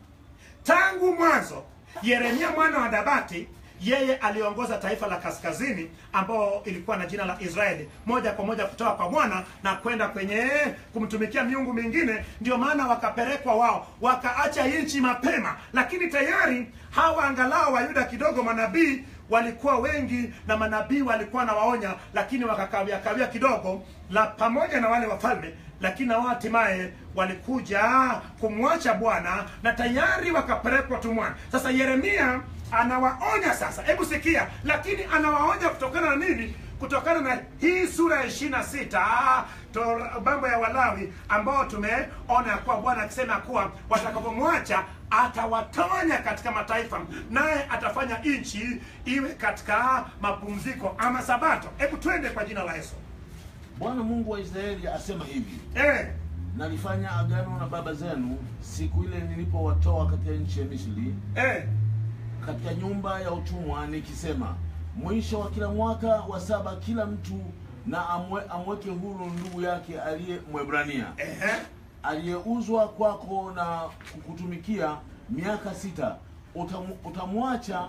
tangu mwanzo Yeremia mwana wa Dabati yeye aliongoza taifa la kaskazini ambao ilikuwa na jina la Israeli moja kwa moja kutoka kwa Bwana na kwenda kwenye kumtumikia miungu mingine. Ndio maana wakapelekwa wao, wakaacha nchi mapema, lakini tayari hawa angalau Wayuda kidogo, manabii walikuwa wengi na manabii walikuwa na waonya, lakini wakakawia kawia kidogo la pamoja na wale wafalme lakini na wao hatimaye walikuja kumwacha Bwana na tayari wakapelekwa tumwani. Sasa Yeremia anawaonya sasa, hebu sikia, lakini anawaonya kutokana na nini? Kutokana na hii sura ya ishirini na sita mambo ya Walawi ambao tumeona ya kuwa Bwana akisema kuwa watakapomwacha atawatawanya katika mataifa, naye atafanya nchi iwe katika mapumziko ama Sabato. Hebu twende kwa jina la Yesu. Bwana Mungu wa Israeli asema hivi: Eh, nalifanya agano na baba zenu siku ile nilipowatoa katika nchi ya Misri, eh, katika nyumba ya utumwa, nikisema, mwisho wa kila mwaka wa saba kila mtu na amwe, amweke huru ndugu yake aliye Mwebrania ehe. aliyeuzwa kwako na kukutumikia miaka sita. Utamu, utamwacha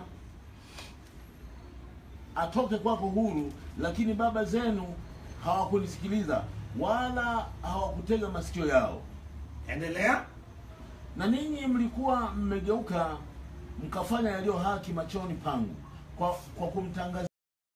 atoke kwako huru, lakini baba zenu hawakunisikiliza wala hawakutega masikio yao. Endelea. Na ninyi mlikuwa mmegeuka mkafanya yaliyo haki machoni pangu kwa, kwa kumtangaza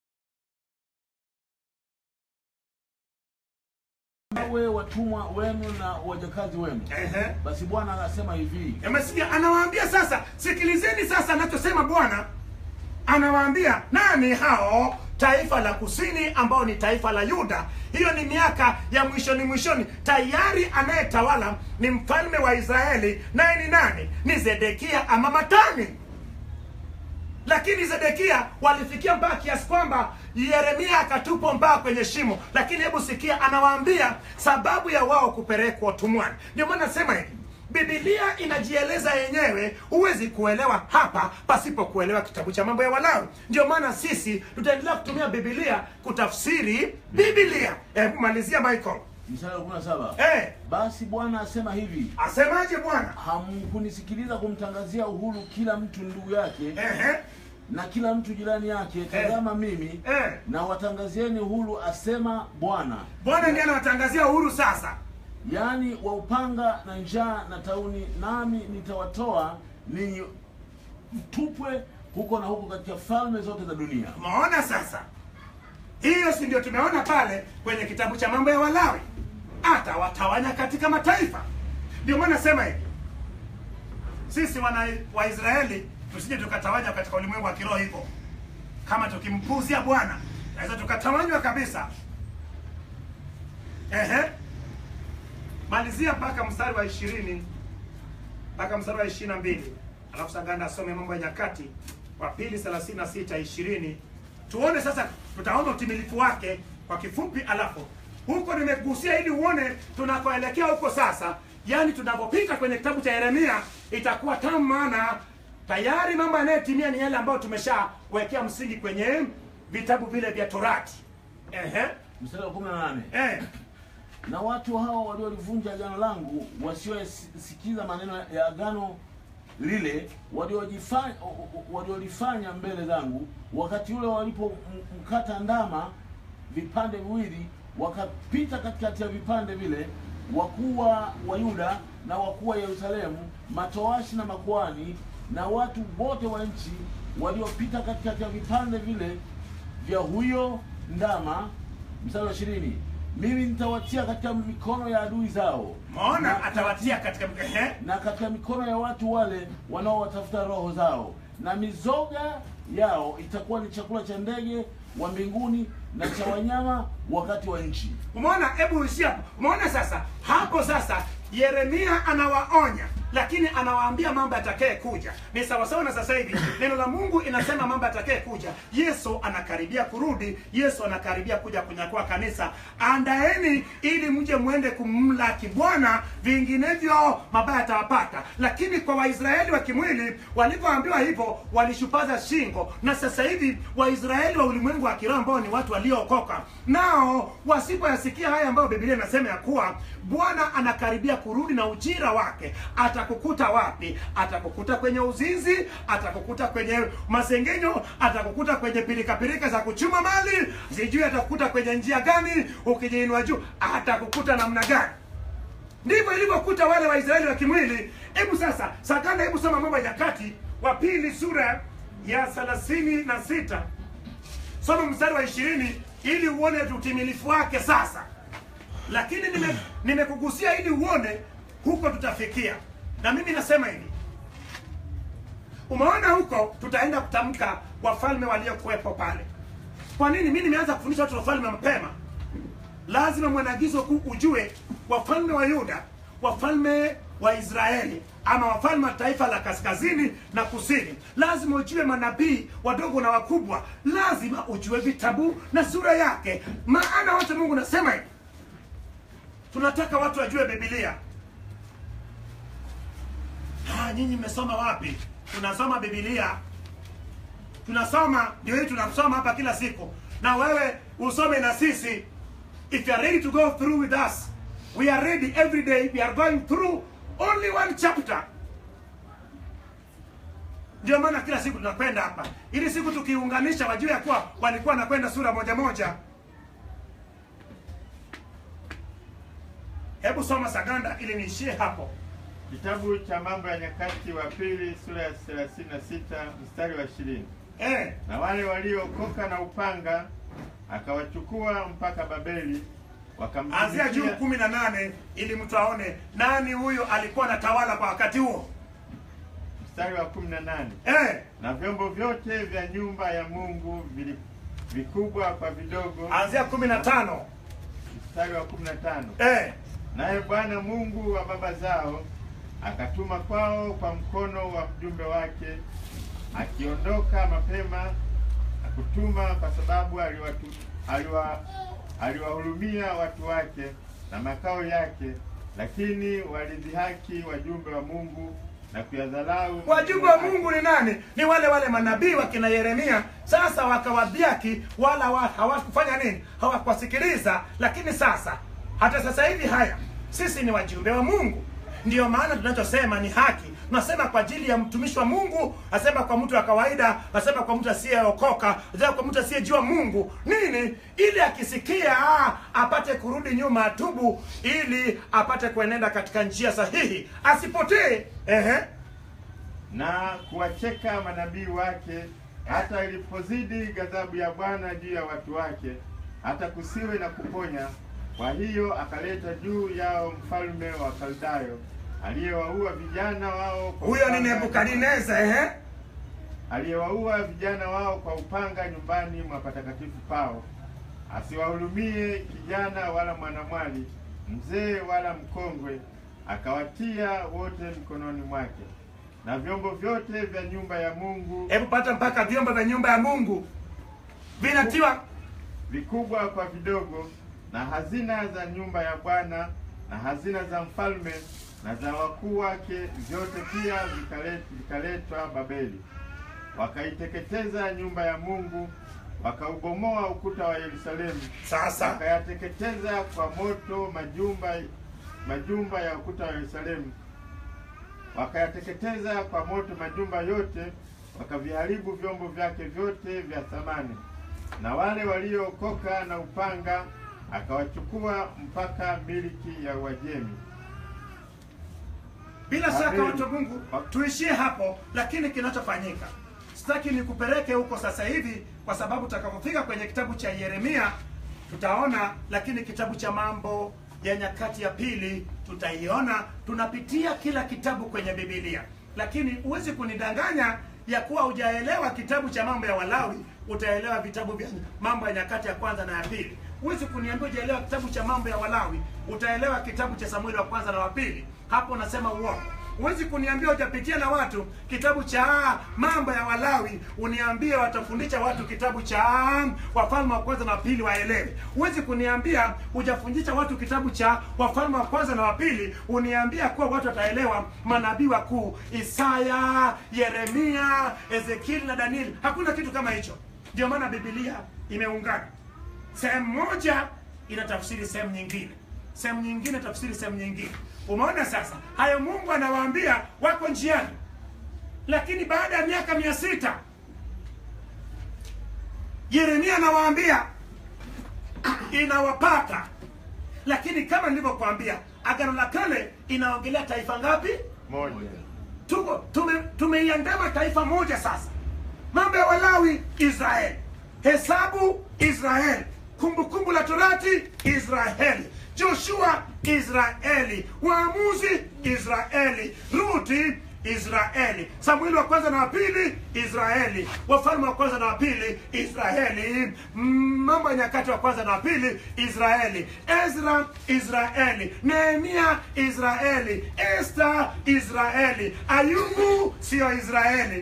we watumwa wenu na wajakazi wenu. Ehe. Basi Bwana anasema hivi, Umesikia? Anawaambia sasa, sikilizeni sasa anachosema Bwana. Anawaambia nani hao? Taifa la kusini ambao ni taifa la Yuda. Hiyo ni miaka ya mwishoni mwishoni. Tayari anayetawala ni mfalme wa Israeli, naye ni nani? Ni Zedekia ama Matani. Lakini Zedekia walifikia mpaka kiasi kwamba Yeremia akatupwa mpaka kwenye shimo. Lakini hebu sikia, anawaambia sababu ya wao kupelekwa utumwani. Ndio maana nasema hivi, Biblia inajieleza yenyewe, huwezi kuelewa hapa pasipo kuelewa kitabu cha mambo ya Walawi. Ndio maana sisi tutaendelea kutumia Biblia kutafsiri Biblia. Hebu malizia Michael. mstari wa 17 Eh, basi Bwana asema hivi, asemaje Bwana? hamkunisikiliza kumtangazia uhuru kila mtu ndugu yake Ehe, na kila mtu jirani yake. Tazama mimi eh. na watangazieni uhuru, asema Bwana, Bwana ndiye anawatangazia uhuru sasa. yaani wa upanga na njaa na tauni, nami nitawatoa ninyi mtupwe huko na huko katika falme zote za dunia. Umeona sasa, hiyo si ndio tumeona pale kwenye kitabu cha mambo ya Walawi, atawatawanya katika mataifa. Ndio maana nasema hivi, sisi wana Waisraeli tusije tukatawanywa katika ulimwengu wa kiroho hivyo. Kama tukimpuzia Bwana naweza tukatawanywa kabisa. Ehe, malizia mpaka mstari wa ishirini mpaka mstari wa ishirini na mbili alafu Saganda asome mambo ya nyakati wa pili thelathini na sita ishirini tuone sasa, tutaona utimilifu wake kwa kifupi, alafu huko nimegusia ili uone tunakoelekea huko sasa, yaani tunapopita kwenye kitabu cha Yeremia itakuwa tamu, maana tayari mambo yanayotimia ni yale ambayo tumeshawekea msingi kwenye vitabu vile vya Torati. Ehe, Mstari wa 18 eh, na watu hao waliolivunja agano langu, wasiosikiza maneno ya agano lile, waliojifanya waliolifanya mbele zangu, wakati ule walipomkata ndama vipande viwili, wakapita katikati ya vipande vile, wakuu wa wa Yuda na wakuu wa Yerusalemu, matowashi na makuhani na watu wote wa nchi, waliopita katikati ya vipande vile vya huyo ndama mstari wa ishirini mimi nitawatia katika mikono ya adui zao maona na, atawatia katika ehe na katika mikono ya watu wale wanaowatafuta roho zao na mizoga yao itakuwa ni chakula cha ndege wa mbinguni na cha wanyama wakati wa nchi umeona hebu uishie hapo umeona sasa hapo sasa yeremia anawaonya lakini anawaambia mambo yatakaye kuja ni sawasawa na sasa hivi neno la mungu inasema mambo yatakaye kuja yesu anakaribia kurudi yesu anakaribia kuja kunyakua kanisa andaeni ili mje mwende kumlaki bwana vinginevyo mabaya yatawapata lakini kwa waisraeli wa kimwili walivyoambiwa hivyo walishupaza shingo na sasa hivi waisraeli wa ulimwengu wa kiroho ambao ni watu waliookoka nao wasipoyasikia haya ambayo biblia inasema ya kuwa bwana anakaribia kurudi na ujira wake atakukuta wapi atakukuta kwenye uzinzi atakukuta kwenye masengenyo atakukuta kwenye pirikapirika za kuchuma mali sijui atakukuta kwenye njia gani ukijiinua juu atakukuta namna gani ndivyo ilivyokuta wale waisraeli wa kimwili hebu sasa sagana hebu soma mambo ya nyakati wa pili sura ya thelathini na sita soma mstari wa ishirini ili uone utimilifu wake sasa lakini nime- nimekugusia ili uone huko tutafikia na mimi nasema hivi umeona huko tutaenda kutamka wafalme waliokuwepo pale kwa nini mi nimeanza kufundisha watu wafalme mapema lazima mwanagizo kuu ujue wafalme wa yuda wafalme wa israeli ama wafalme wa taifa la kaskazini na kusini lazima ujue manabii wadogo na wakubwa lazima ujue vitabu na sura yake maana wote mungu nasema hivi tunataka watu wajue bibilia ah, nyinyi mmesoma wapi tunasoma bibilia tunasoma ndio hii tunasoma hapa kila siku na wewe usome na sisi if you are ready to go through with us we are ready every day we are going through only one chapter ndio maana kila siku tunakwenda hapa ili siku tukiunganisha wajue ya kuwa walikuwa wanakwenda sura moja moja hebu soma saganda ili niishie hapo Kitabu cha Mambo ya Nyakati wa Pili sura ya 36 mstari wa 20. eh, Na wale waliokoka na upanga akawachukua mpaka Babeli, anzia juu wakamtumikia kumi na nane ili mtu aone nani huyo alikuwa anatawala kwa wakati huo mstari wa 18. eh, Na vyombo vyote vya nyumba ya Mungu vili vikubwa kwa vidogo. anzia kumi na tano Mstari wa 15. eh, Naye Bwana Mungu wa baba zao akatuma kwao kwa mkono wa mjumbe wake, akiondoka mapema akutuma, kwa sababu aliwatu, aliwa, aliwahurumia watu wake na makao yake, lakini walidhihaki wajumbe wa Mungu na kuyadharau wajumbe wa mungu ni nani ni wale wale manabii wakina yeremia sasa wakawadhiaki wala wa, hawakufanya nini hawakuwasikiliza lakini sasa hata sasa hivi haya sisi ni wajumbe wa mungu ndiyo maana tunachosema ni haki tunasema kwa ajili ya mtumishi wa mungu asema kwa mtu wa kawaida asema kwa mtu asiyeokoka asema kwa mtu asiyejua mungu nini ili akisikia ah, apate kurudi nyuma atubu ili apate kuenenda katika njia sahihi asipotee ehe na kuwacheka manabii wake, hata ilipozidi ghadhabu ya Bwana juu ya watu wake, hata kusiwe na kuponya. Kwa hiyo akaleta juu yao mfalme wa Kaldayo aliyewaua vijana wao kwa huyo ni upanga- nebukadineza ehe aliyewaua vijana wao kwa upanga nyumbani mwa patakatifu pao, asiwahurumie kijana wala mwanamwali, mzee wala mkongwe, akawatia wote mkononi mwake. Na vyombo vyote vya nyumba ya Mungu hebu pata mpaka vyombo vya nyumba ya mungu vinatiwa vikubwa kwa vidogo, na hazina za nyumba ya Bwana na hazina za mfalme na za wakuu wake, vyote pia vikalet- vikaletwa Babeli. Wakaiteketeza nyumba ya Mungu, wakaubomoa ukuta wa Yerusalemu, sasa wakayateketeza kwa moto majumba majumba ya ukuta wa Yerusalemu, wakayateketeza kwa moto majumba yote, wakaviharibu vyombo vyake vyote vya thamani. Na wale waliookoka na upanga akawachukua mpaka miliki ya Uajemi. bila shaka Amen. watu wa mungu tuishie hapo lakini kinachofanyika sitaki nikupeleke huko sasa hivi kwa sababu utakapofika kwenye kitabu cha yeremia tutaona, lakini kitabu cha Mambo ya Nyakati ya Pili tutaiona. Tunapitia kila kitabu kwenye Biblia, lakini huwezi kunidanganya ya kuwa hujaelewa kitabu cha Mambo ya Walawi, utaelewa vitabu vya Mambo ya Nyakati ya kwanza na ya pili. Huwezi kuniambia hujaelewa kitabu cha Mambo ya Walawi, utaelewa kitabu cha Samueli wa kwanza na wa pili. Hapo unasema uongo. Huwezi kuniambia hujapitia na watu kitabu cha mambo ya Walawi, uniambie watafundisha watu kitabu cha Wafalme wa kwanza na wa pili waelewe. Huwezi kuniambia hujafundisha watu kitabu cha Wafalme wa kwanza na wa pili, uniambia kuwa watu wataelewa manabii wakuu Isaya, Yeremia, Ezekieli na Danieli. Hakuna kitu kama hicho. Ndio maana Biblia imeungana, sehemu moja inatafsiri sehemu nyingine, sehemu nyingine tafsiri sehemu nyingine. Umeona sasa, hayo Mungu anawaambia wako njiani, lakini baada ya miaka mia sita Yeremia anawaambia inawapata. Lakini kama nilivyokuambia, Agano la Kale inaongelea taifa ngapi? moja tuko tume, tumeiandama taifa moja sasa. Mambo ya Walawi Israeli, Hesabu Israeli, Kumbukumbu la Torati Israeli, Joshua Israeli, Waamuzi Israeli, Ruti Israeli, Samueli wa kwanza na wa pili Israeli, Wafalme wa kwanza na wa pili Israeli, Mm, Mambo ya Nyakati wa kwanza na wa pili Israeli, Ezra Israeli, Nehemia Israeli, Esther Israeli, Ayubu sio Israeli.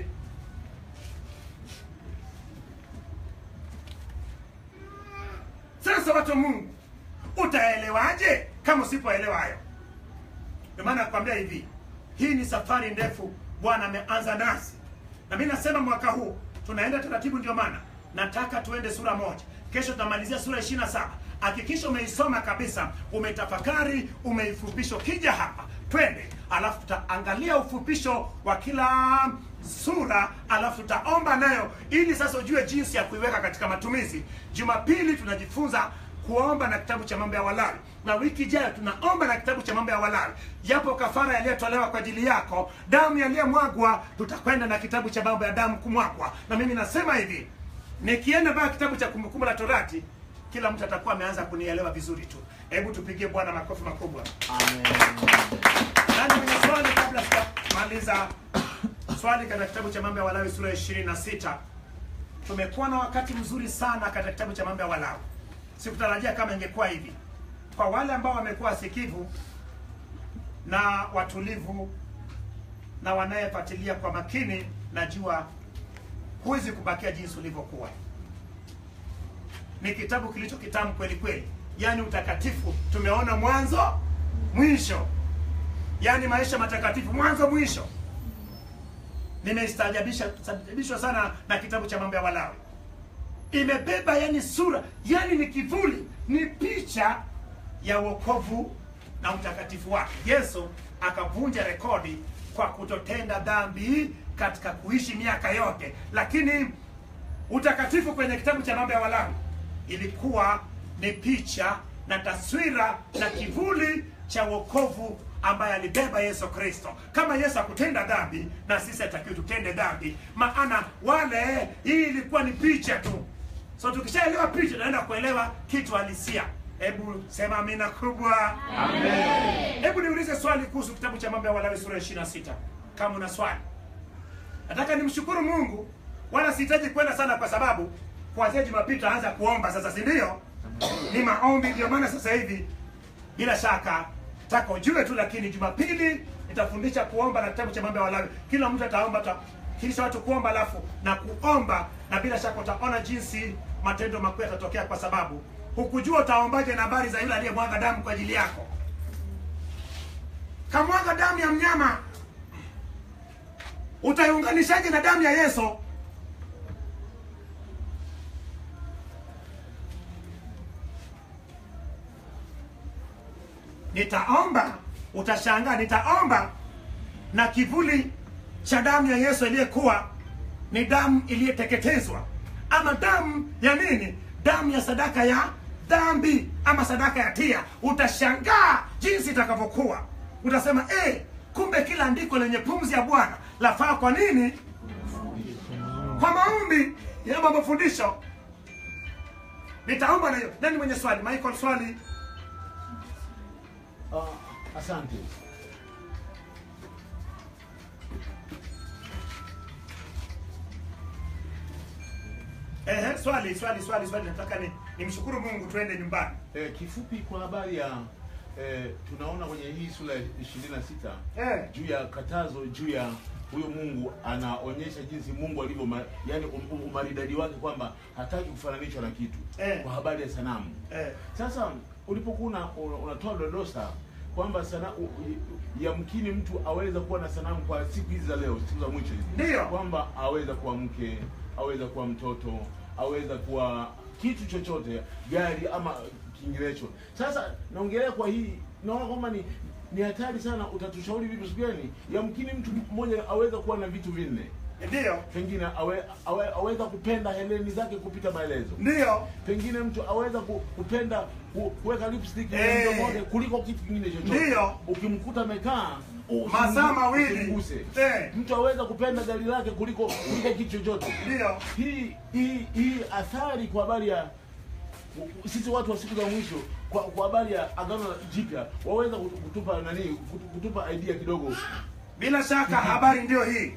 Sasa watu wa Mungu, utaelewaje kama usipoelewa hayo? Ndio maana nakwambia hivi, hii ni safari ndefu Bwana ameanza nasi, na mimi nasema mwaka huu tunaenda taratibu. Ndio maana nataka tuende sura moja, kesho tutamalizia sura ishirini na saba. Hakikisha umeisoma kabisa, umetafakari, umeifupisha. Ukija hapa twende, alafu tutaangalia ufupisho wa kila sura, alafu tutaomba nayo, ili sasa ujue jinsi ya kuiweka katika matumizi. Jumapili tunajifunza kuomba na kitabu cha mambo ya Walawi, na wiki ijayo tunaomba na kitabu cha mambo ya Walawi. Yapo kafara yaliyotolewa kwa ajili yako, damu yaliyomwagwa, tutakwenda na kitabu cha mambo ya damu kumwagwa. Na mimi nasema hivi, nikienda mpaka kitabu cha Kumbukumbu la Torati, kila mtu atakuwa ameanza kunielewa vizuri tu. Hebu tupigie Bwana makofi makubwa. Nani mwenye swali kabla sijamaliza swali katika kitabu cha mambo ya Walawi sura ya 26? Tumekuwa na wakati mzuri sana katika kitabu cha mambo ya Walawi. Sikutarajia kama ingekuwa hivi. Kwa wale ambao wamekuwa wasikivu na watulivu na wanayefuatilia kwa makini, najua huwezi kubakia jinsi ulivyokuwa. Ni kitabu kilicho kitamu kweli kweli, yaani utakatifu. Tumeona mwanzo mwisho, yaani maisha matakatifu mwanzo mwisho. Nimestaajabisha staajabishwa sana na kitabu cha mambo ya Walawi imebeba yani sura yani ni kivuli ni picha ya wokovu na utakatifu wake yesu akavunja rekodi kwa kutotenda dhambi katika kuishi miaka yote lakini utakatifu kwenye kitabu cha mambo ya walawi ilikuwa ni picha na taswira na kivuli cha wokovu ambaye alibeba Yesu Kristo. Kama Yesu akutenda dhambi, na sisi hatakiwi tutende dhambi, maana wale, hii ilikuwa ni picha tu. So tukishaelewa picha, tunaenda kuelewa kitu halisia. Hebu sema amina kubwa. Amen. Hebu niulize swali kuhusu kitabu cha mambo ya Walawi sura ya 26 kama una swali. Nataka nimshukuru Mungu, wala sihitaji kwenda sana, kwa sababu kuanzia Jumapili tutaanza kuomba sasa, si ndio? Ni maombi, ndio maana sasa hivi bila shaka taka ujue tu, lakini Jumapili nitafundisha kuomba na kitabu cha mambo ya Walawi. Kila mtu ataomba ta kisha watu kuomba, alafu na kuomba, na bila shaka utaona jinsi matendo makuu yatatokea, kwa sababu hukujua utaombaje na habari za yule aliyemwaga damu kwa ajili yako. Kamwaga damu ya mnyama, utaiunganishaje na damu ya Yesu? Nitaomba, utashangaa, nitaomba na kivuli cha damu ya Yesu iliyekuwa ni damu iliyeteketezwa, ama damu ya nini? Damu ya sadaka ya dhambi, ama sadaka ya tia. Utashangaa jinsi itakavyokuwa. Utasema eh, kumbe kila andiko lenye pumzi ya Bwana lafaa kwa nini? Kwa maombi ya mafundisho. nitaomba na hiyo. Nani mwenye swali? Michael, swali. Ah, asante. Ehe, swali, swali, swali, swali. Nataka ni nimshukuru Mungu tuende nyumbani. Eh, kifupi kwa habari ya eh, tunaona kwenye hii sura ya 26 Eh. juu ya katazo juu ya huyo Mungu anaonyesha jinsi Mungu alivyo ma, yani um, um, umaridadi wake kwamba hataki kufananishwa na kitu Eh. kwa habari ya sanamu. Eh. Sasa ulipokuwa una- una- unatoa dodosa kwamba sana u- u- yamkini mtu aweza kuwa na sanamu kwa siku hizi za leo, siku za mwisho hizi, Ndiyo. kwamba aweza kuwa mke, aweza kuwa mtoto, aweza kuwa kitu chochote, gari ama kinginecho. Sasa naongelea kwa hii, naona kwamba ni ni hatari sana. Utatushauri vitu gani? Yamkini mtu mmoja aweza kuwa na vitu vinne, Ndiyo. pengine awe, awe, aweza kupenda heleni zake kupita maelezo Ndiyo. pengine mtu aweza ku- kupenda ku- kuweka lipstick Eh. mdomoni kuliko kitu kingine chochote. Ndiyo. Ukimkuta amekaa usimgu- Masaa mawili. usimguse. Eh. Mtu aweza kupenda gari lake kuliko kuliko kitu chochote. Ndiyo. Hii hii hii athari kwa habari ya sisi watu wa siku za mwisho kwa kwa habari ya agano jipya waweza kutu- kutupa nani kutu- kutupa idea kidogo. Bila shaka habari ndiyo hii.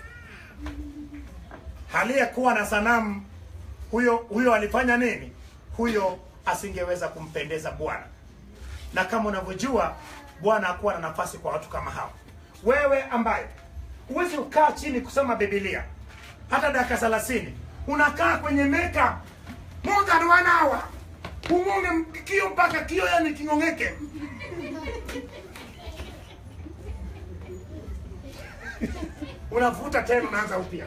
Aliyekuwa na sanamu huyo huyo alifanya nini? Huyo asingeweza kumpendeza Bwana, na kama unavyojua Bwana hakuwa na nafasi kwa watu kama hao. Wewe ambaye huwezi kukaa chini kusoma Biblia hata dakika thelathini, unakaa kwenye meka more than one hour, ung'onge kio mpaka kio, yani king'ong'eke. unavuta tena unaanza upya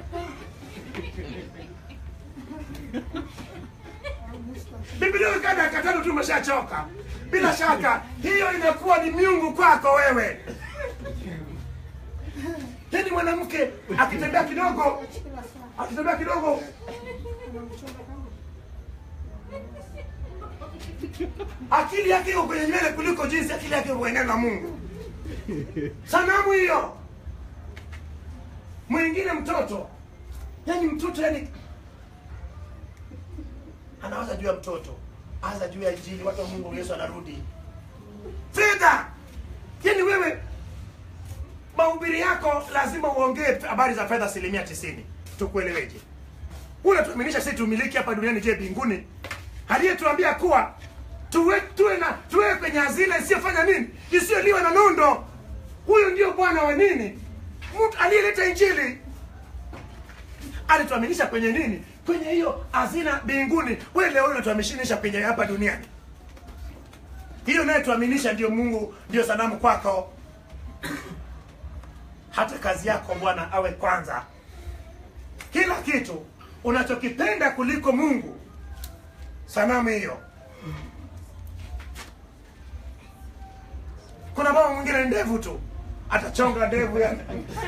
biblia ikaa dakika tano tu umeshachoka bila shaka hiyo inakuwa ni miungu kwako wewe yani mwanamke akitembea kidogo akitembea kidogo akili yake iko kwenye nywele kuliko jinsi akili yake iko kwenye neno la mungu sanamu hiyo mwingine mtoto yani mtoto yani anawaza juu ya mtoto aza juu ya injili watu wa mungu yesu anarudi fedha yani wewe mahubiri yako lazima uongee habari za fedha asilimia tisini tukueleweje unatuaminisha sisi tumiliki hapa duniani je mbinguni aliyetuambia kuwa tuwe tuwe na tuwe kwenye hazina isiyofanya nini isiyoliwa na nondo huyu ndio bwana wa nini mtu aliyeleta injili alituaminisha kwenye nini kwenye hiyo hazina mbinguni wewe leo unatuaminisha kwenye hapa duniani hiyo naye tuaminisha ndio mungu ndio sanamu kwako hata kazi yako bwana awe kwanza kila kitu unachokipenda kuliko mungu sanamu hiyo kuna mama mwingine ndevu tu atachonga ndevu yani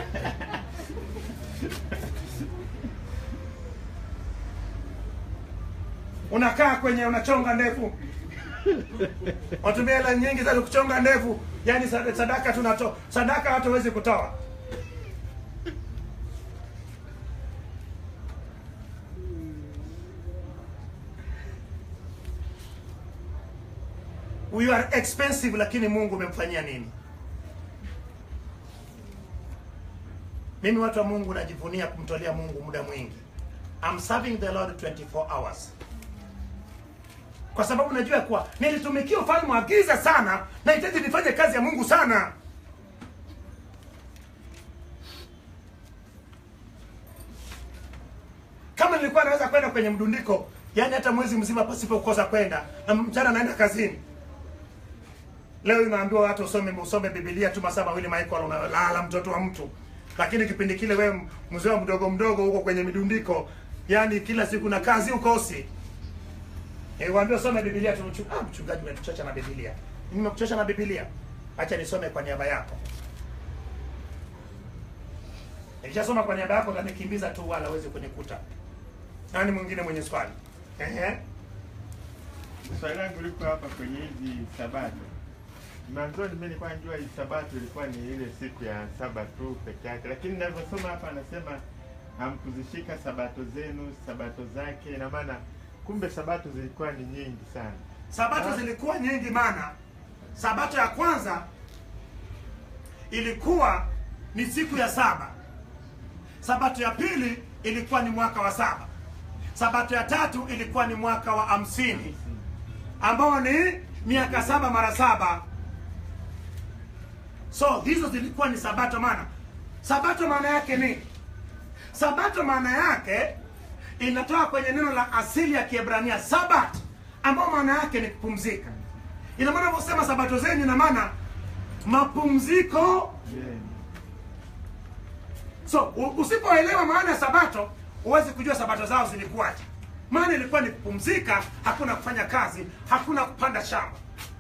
unakaa kwenye unachonga ndevu watumia hela nyingi za kuchonga ndevu yani sad- sadaka tunato sadaka hata huwezi kutoa you are expensive lakini mungu umemfanyia nini mimi watu wa mungu najivunia kumtolea mungu muda mwingi I'm serving the lord 24 hours kwa sababu najua kuwa nilitumikia ufalme wa giza sana nahitaji nifanye kazi ya mungu sana kama nilikuwa naweza kwenda kwenye mdundiko yani hata mwezi mzima pasipo kukosa kwenda na mchana naenda kazini leo inaambiwa watu usome usome bibilia tu masaa mawili michael unalala mtoto wa mtu lakini kipindi kile wewe mzee wa mdogo mdogo huko kwenye midundiko yani kila siku na kazi ukosi Eh, waambie usome Biblia tu mchu- ah, mchungaji umetuchocha na Biblia. Nimekuchosha na Biblia. Acha nisome kwa niaba yako. Nikishasoma kwa niaba yako utanikimbiza tu wala uweze kunikuta. Nani mwingine mwenye swali? Ehe. Swali langu liko hapa kwenye hizi sabato. Mwanzoni mimi nilikuwa najua hii sabato ilikuwa ni ile siku ya saba tu peke yake, lakini ninavyosoma hapa anasema hamkuzishika sabato zenu, sabato zake. Ina maana kumbe sabato zilikuwa ni nyingi sana. Sabato zilikuwa nyingi, maana sabato ya kwanza ilikuwa ni siku ya saba. Sabato ya pili ilikuwa ni mwaka wa saba. Sabato ya tatu ilikuwa ni mwaka wa hamsini ambao ni miaka saba mara saba. So hizo zilikuwa ni sabato. Maana sabato maana yake ni sabato, maana yake inatoka kwenye neno la asili ya Kiebrania sabat, ambao maana yake ni kupumzika. Ina maana unaposema sabato zenyu, ina maana mapumziko Yenu. So u- usipoelewa maana ya sabato, huwezi kujua sabato zao zilikuwaje. Maana ilikuwa ni kupumzika, hakuna kufanya kazi, hakuna kupanda shamba.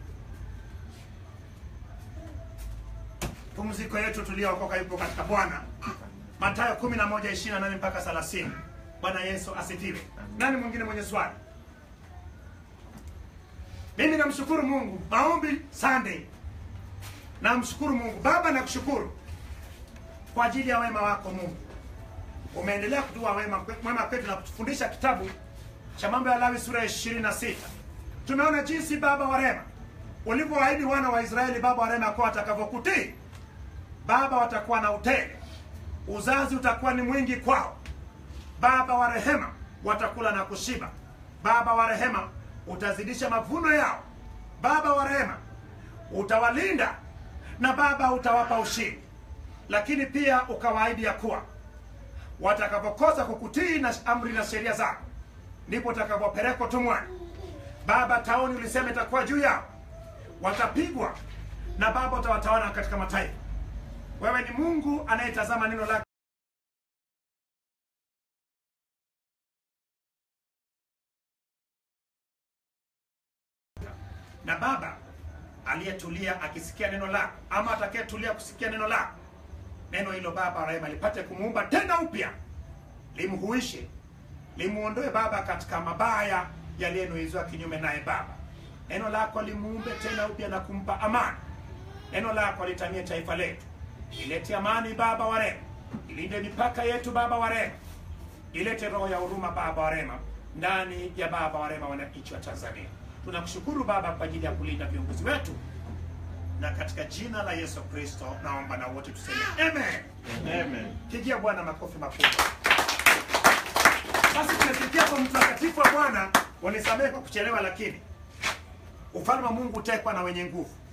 Pumziko yetu tuliyookoka yupo katika Bwana. Mathayo 11:28 mpaka 30. Bwana Yesu asifiwe. Nani mwingine mwenye swali? Mimi namshukuru Mungu. Maombi Sunday. Namshukuru Mungu. Baba nakushukuru kwa ajili ya wema wako Mungu. Umeendelea kutua wema mwema kwetu na kutufundisha kitabu cha mambo ya Lawi sura ya 26. Tumeona jinsi Baba wa rehema ulivyowaahidi wana wa Israeli Baba wa rehema kwa watakavyokutii. Baba watakuwa na utele, uzazi utakuwa ni mwingi kwao. Baba wa rehema watakula na kushiba. Baba wa rehema utazidisha mavuno yao. Baba wa rehema utawalinda na Baba utawapa ushindi lakini pia ukawaahidi ya kuwa watakapokosa kukutii na amri na sheria zako ndipo utakapopelekwa tumwani. Baba, tauni ulisema itakuwa juu yao, watapigwa na Baba utawatawala katika mataifa. Wewe ni Mungu anayetazama neno lako na Baba aliyetulia akisikia neno lako, ama atakayetulia kusikia neno lako, neno hilo Baba wa rehema lipate kumuumba tena upya, limhuishe, limuondoe Baba katika mabaya yaliyenuizwa kinyume naye Baba. Neno lako limuumbe tena upya na kumpa amani. Neno lako litamie taifa letu, ilete amani Baba wa rehema, ilinde mipaka yetu Baba wa rehema, ilete roho ya huruma Baba wa rehema ndani ya Baba wa rehema wananchi wa Tanzania. Tunakushukuru Baba kwa ajili ya kulinda viongozi wetu, na katika jina la Yesu Kristo naomba na wote tuseme amen. Amen. Pigia Bwana makofi makubwa. Basi tumefikia kwa mtakatifu wa Bwana. Wanisamehe kwa kuchelewa, lakini ufalme wa Mungu utekwa na wenye nguvu.